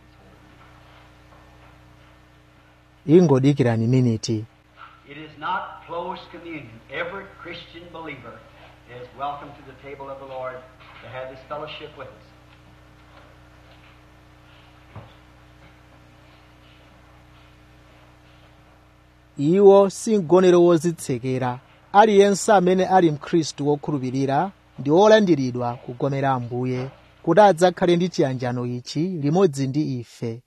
ingodikirani miniti It is not closed communion. Every Christian believer is welcome to the table of the Lord to have this fellowship with us. iwo si mgonero wozitsekera aliyense amene ali mkhristu wokhulupirira ndi wolandiridwa kugomera ambuye kuti adzakhale ndi chiyanjano ichi limodzi ndi ife